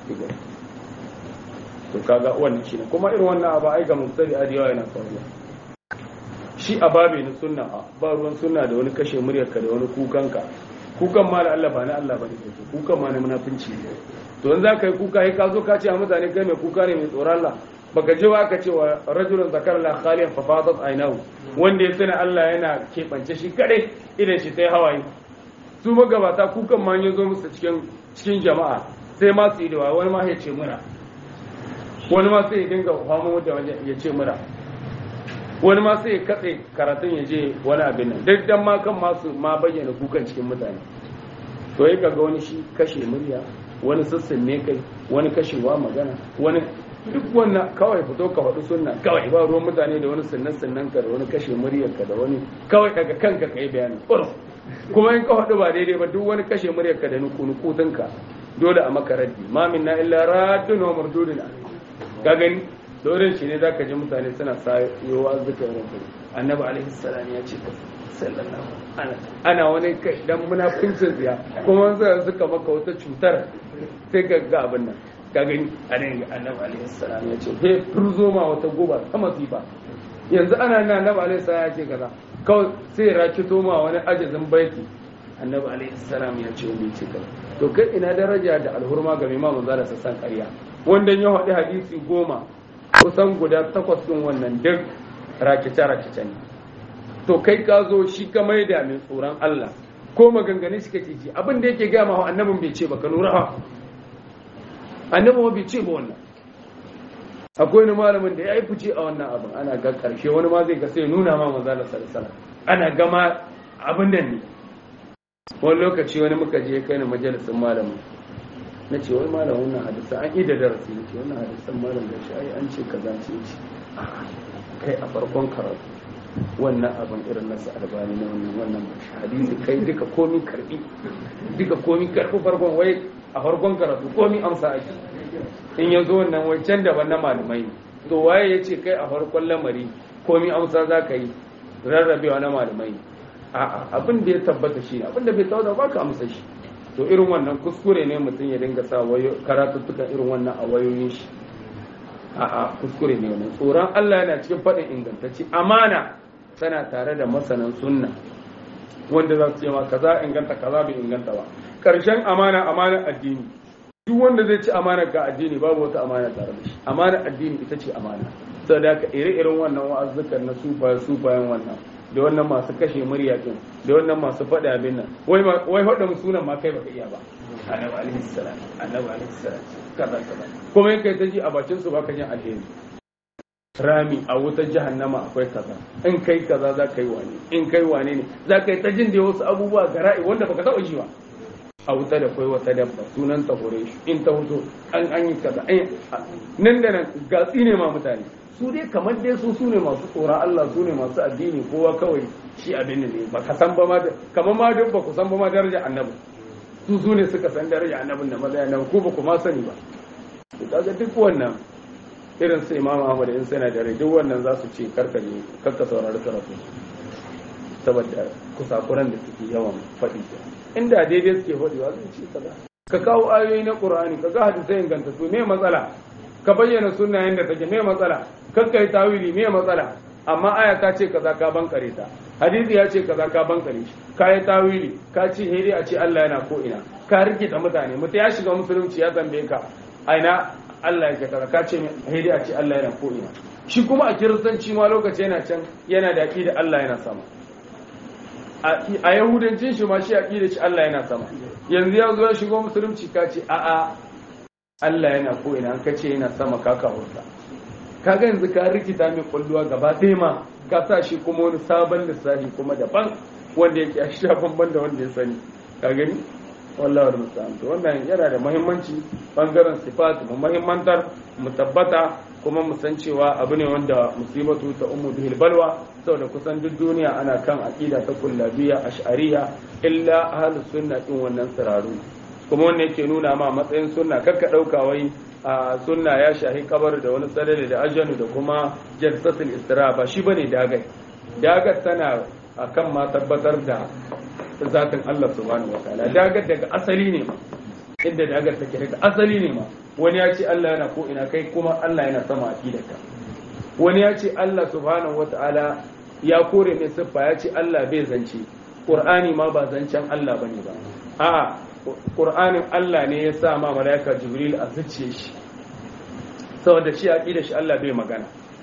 to kaga wannan shi ne kuma irin wannan abu ai ga mustari a yawa yana faruwa shi a babe na sunna ba ruwan sunna da wani kashe muryarka da wani kukanka kukan ma da Allah ba na Allah ba ne kukan ma na munafinci ne to in za ka yi kuka sai ka zo ka ce a mutane kai mai kuka ne mai tsoron Allah baka ji wa ka ce wa rajulun zakar la khaliyan fa fadat aynahu wanda ya sani Allah yana keɓance shi kadai idan shi sai hawaye su magabata kukan ma ya zo musu cikin cikin jama'a sai ma su yi da wani ma ya ce mura wani ma sai ya dinga famo da waje ya ce mura wani ma sai ya katse karatun ya je wani abin nan duk dan ma kan masu ma bayyana kukan cikin mutane to ya ga wani shi kashe murya wani sassan ne kai wani kashewa magana wani duk wannan kawai fito ka faɗi sunna kawai ba ruwan mutane da wani sannan sannan ka da wani kashe muryarka da wani kawai daga kanka ka yi bayani kuma in ka faɗi ba daidai ba duk wani kashe muryarka da nukunukutunka dole a maka raddi ma min na illa raddun wa mardudun ka gani dorin shi ne zaka ji mutane suna sayowa zikir rabbi annabi alaihi salam ya ce sallallahu ana wani kai dan munafincin tsiya kuma sai suka maka wata cutar sai ka ga abin nan ka gani a nan annabi alaihi salam ya ce he furzo ma wata goba ta masifa yanzu ana nan annabi alaihi salam ya ce kaza kawai sai rakito ma wani ajazin baiti annabi alaihi salam ya ce wani ce kaza to kai ina daraja da alhurma ga mai mamun zara sassan ƙarya wanda ya haɗi hadisi goma kusan guda takwas ɗin wannan duk rakice-rakice ne to kai ka zo shi ka maida mai tsoron Allah ko maganganun shi kake ji abin da yake gaya ma annabin bai ce ba ka lura ha annabin bai ce ba wannan akwai wani malamin da ya yi fice a wannan abin ana ga karshe wani ma zai ga sai nuna ma maza da sarsala ana gama abin da ne wani lokaci wani muka je kai na majalisin malamin na ce wai malam wannan hadisa an ida darasi ne ce wannan hadisan malam da shi ai an ce kaza ce ce kai a farkon karatu wannan abin irin nasu albani na wannan wannan hadisi kai duka komi karbi duka komi karbi farkon wai a farkon karatu komi amsa ake in ya zo wannan wancan daban na malamai to waye ya ce kai a farkon lamari komi amsa za ka yi rarrabewa na malamai a'a abin da ya tabbata shi abin da bai tabbata ba ka amsa shi to irin wannan kuskure ne mutum ya dinga sa wayo karatuttukan irin wannan a wayoyin shi a'a kuskure ne wannan tsoron Allah yana cikin faɗin ingantacce amana tana tare da masanan sunna wanda za su ce ma kaza inganta kaza bai inganta ba karshen amana amana addini duk wanda zai ci amana ga addini babu wata amana tare da shi amana addini ita ce amana saboda haka ire-iren wannan wa'azzukan na sufa sufayen wannan da wannan masu kashe murya din da wannan masu faɗa abin nan wai wai hada sunan ma kai baka iya ba annabi alaihi salam annabi alaihi salam kaza kaza kuma in kai ta ji a bakin su baka jin alheri rami a wutar jahannama akwai kaza in kai kaza za ka yi wane in kai wane ne za ka yi ta jin da wasu abubuwa gara'i wanda baka taɓa ji ba a wuta da kwai wata dabba sunan ta hore shi in ta huto an an yi kaza nan da nan gatsi ne ma mutane su dai kamar dai su sune masu tsoron Allah su ne masu addini kowa kawai shi abin ne ba ka san ba ma kamar ma duk ba ku san ba ma darajar annabi su su ne suka san darajar annabin da maza annabi ko ba ku ma sani ba kaga duk wannan irin su imam ahmad in sana da rai duk wannan za su ce karka ne karka saurari karatu saboda kusakuran da suke yawan faɗi inda daidai suke faɗi wa zai ce kaza ka kawo ayoyi na qur'ani ka ga hadisai inganta su me matsala ka bayyana sunna yanda take me matsala kakka yi tawili me matsala amma aya ta ce kaza ka bankare ta hadisi ya ce kaza ka bankare shi ka yi tawili ka ce hede a ce Allah yana ko ina ka rikita mutane mutum ya shiga musulunci ya tambaye ka aina Allah ya kaza ka ce hede a ce Allah yana ko ina shi kuma a kiristanci ma lokaci yana can yana da aqida Allah yana sama a yahudancin shi ma shi aqida shi Allah yana sama yanzu ya zo ya shigo musulunci ka ce a'a Allah yana ko ina an ka ce yana sama ka kawurta kaga yanzu ka rikita mai kwalluwa gaba ɗaya ma ka sa shi kuma wani sabon lissafi kuma daban wanda yake a sha bamban da wanda ya sani ka gani wallahi wa musta'an to wannan yana da muhimmanci bangaren sifat mu muhimmantar mu tabbata kuma mu san cewa abu ne wanda musibatu ta ummu bihil balwa saboda kusan duk duniya ana kan aqida ta kullabiya ash'ariya illa ahlus sunna din wannan siraru kuma wannan yake nuna ma matsayin sunna kakka dauka wai a sunna ya shahi kabar da wani sadari da ajanu da kuma jalsatul istira ba shi bane dagai dagar tana akan ma tabbatar da zatin Allah subhanahu wataala dagar daga asali ne ma inda dagar take daga asali ne ma wani ya ce Allah yana ko ina kai kuma Allah yana sama aqidarka wani ya ce Allah subhanahu wataala ya kore mai siffa ya ce Allah bai zance Qur'ani ma ba zancen Allah bane ba a'a Qur'anin Allah ne ya sa ma malaika Jibril a zuciye shi saboda shi aqida shi Allah bai magana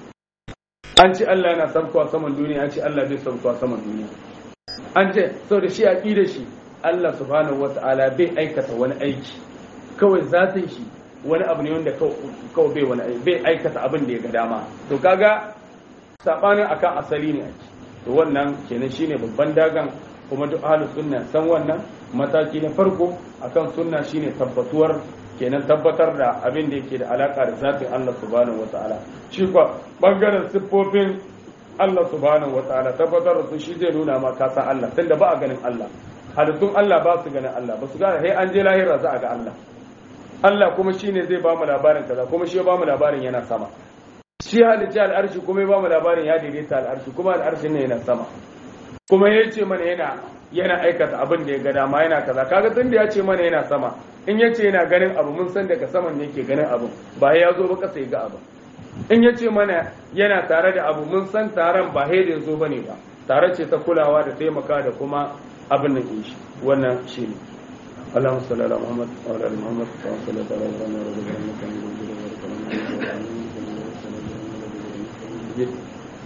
an ce Allah yana sabkowa saman duniya an ce Allah bai sabkowa saman duniya an ce saboda shi aqida shi Allah subhanahu wata'ala bai aikata wani aiki kawai zatin shi wani abu ne wanda kawai bai wani bai aikata abin da ya ga dama to kaga sabanin akan asali ne ake to wannan kenan shine babban dagan kuma duk ahlus sunna san wannan mataki na farko akan sunna shine tabbatuwar kenan tabbatar da abin da yake da alaka da zatin Allah subhanahu wataala shi kuwa bangaren siffofin Allah subhanahu wataala tabbatar da su shi zai nuna ma ka san Allah tunda ba a ganin Allah halittun Allah ba su ganin Allah ba su gane sai an je lahira za a ga Allah Allah kuma shine zai ba mu labarin kaza kuma shi ya ba mu labarin yana sama shi halicci al'arshi kuma ya ba mu labarin ya daidaita al'arshi kuma al'arshin ne yana sama kuma ya ce mana yana yana aikata abin da ya ga dama yana kaza kaga tun da ya ce mana yana sama in ya ce yana ganin abu mun san daga saman ne ke ganin abu ba ya zo ba kasa ya ga abu in ya ce mana yana tare da abu mun san taron ba haidin zo bane ba tare ce ta kulawa da taimaka da kuma abin nan shi wannan shi ne اللهم صل على محمد وعلى ال محمد كما صليت على ابراهيم وعلى ال ابراهيم انك حميد مجيد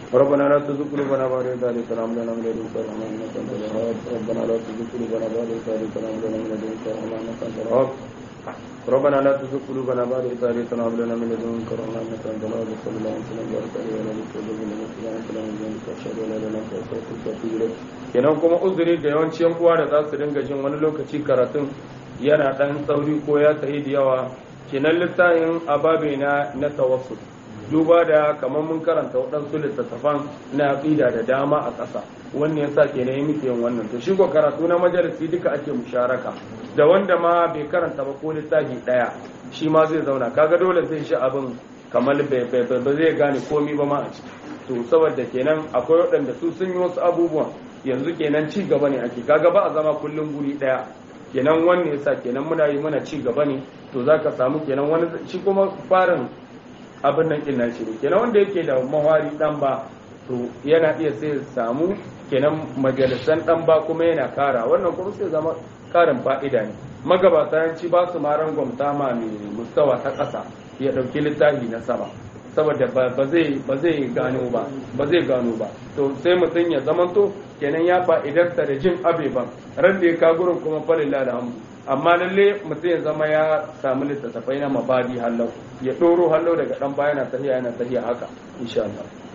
ربنا لا تزغ قلوبنا بعد إذ هديتنا وهب لنا من لدنك رحمة إنك أنت الوهاب ربنا لا تزغ قلوبنا بعد إذ هديتنا وهب لنا من لدنك رحمة إنك أنت الوهاب ربنا لا تزغ قلوبنا بعد إذ هديتنا وهب لنا من لدنك رحمة إنك أنت الوهاب صلى الله عليه وسلم وبارك عليه وعلى آله وصحبه وسلم أشهد أن لا إله إلا أنت أستغفرك وأتوب إليك kenan kuma uzuri da yawanci yan uwa da za su dinga jin wani lokaci karatun yana dan sauri ko ya sayi da yawa kenan littafin ababe na na tawassul duba da kamar mun karanta waɗansu littattafan na aqida da dama a ƙasa wannan yasa kenan yi muke yin wannan to shi ko karatu na majalisi duka ake musharaka da wanda ma bai karanta ba ko littafi ɗaya shi ma zai zauna kaga dole zai shi abin kamar ba zai gane komi ba ma a ciki to saboda kenan akwai waɗanda su sun yi wasu abubuwan yanzu kenan ci gaba ne ake kaga ba a zama kullum guri ɗaya kenan wannan yasa kenan muna yi muna ci gaba ne to zaka samu kenan wani shi kuma farin abin nan kin shi ne kenan wanda yake da mawari dan ba to yana iya sai samu kenan majalisan dan ba kuma yana kara wannan kuma sai zama karin fa'ida ne magabata yanci ba su ma rangwamta ma mai mustawa ta ƙasa ya ɗauki littafi na sama saboda ba zai ba zai gano ba ba zai gano ba to sai mutum ya zamanto kenan ya fa'idarsa da jin abeban ran da ya ka gurin kuma falilla da hamdu amma lalle mutum ya zama ya samu littattafai na mabadi hallau ya ɗoro hallau daga ɗan baya yana tafiya yana tafiya haka insha Allah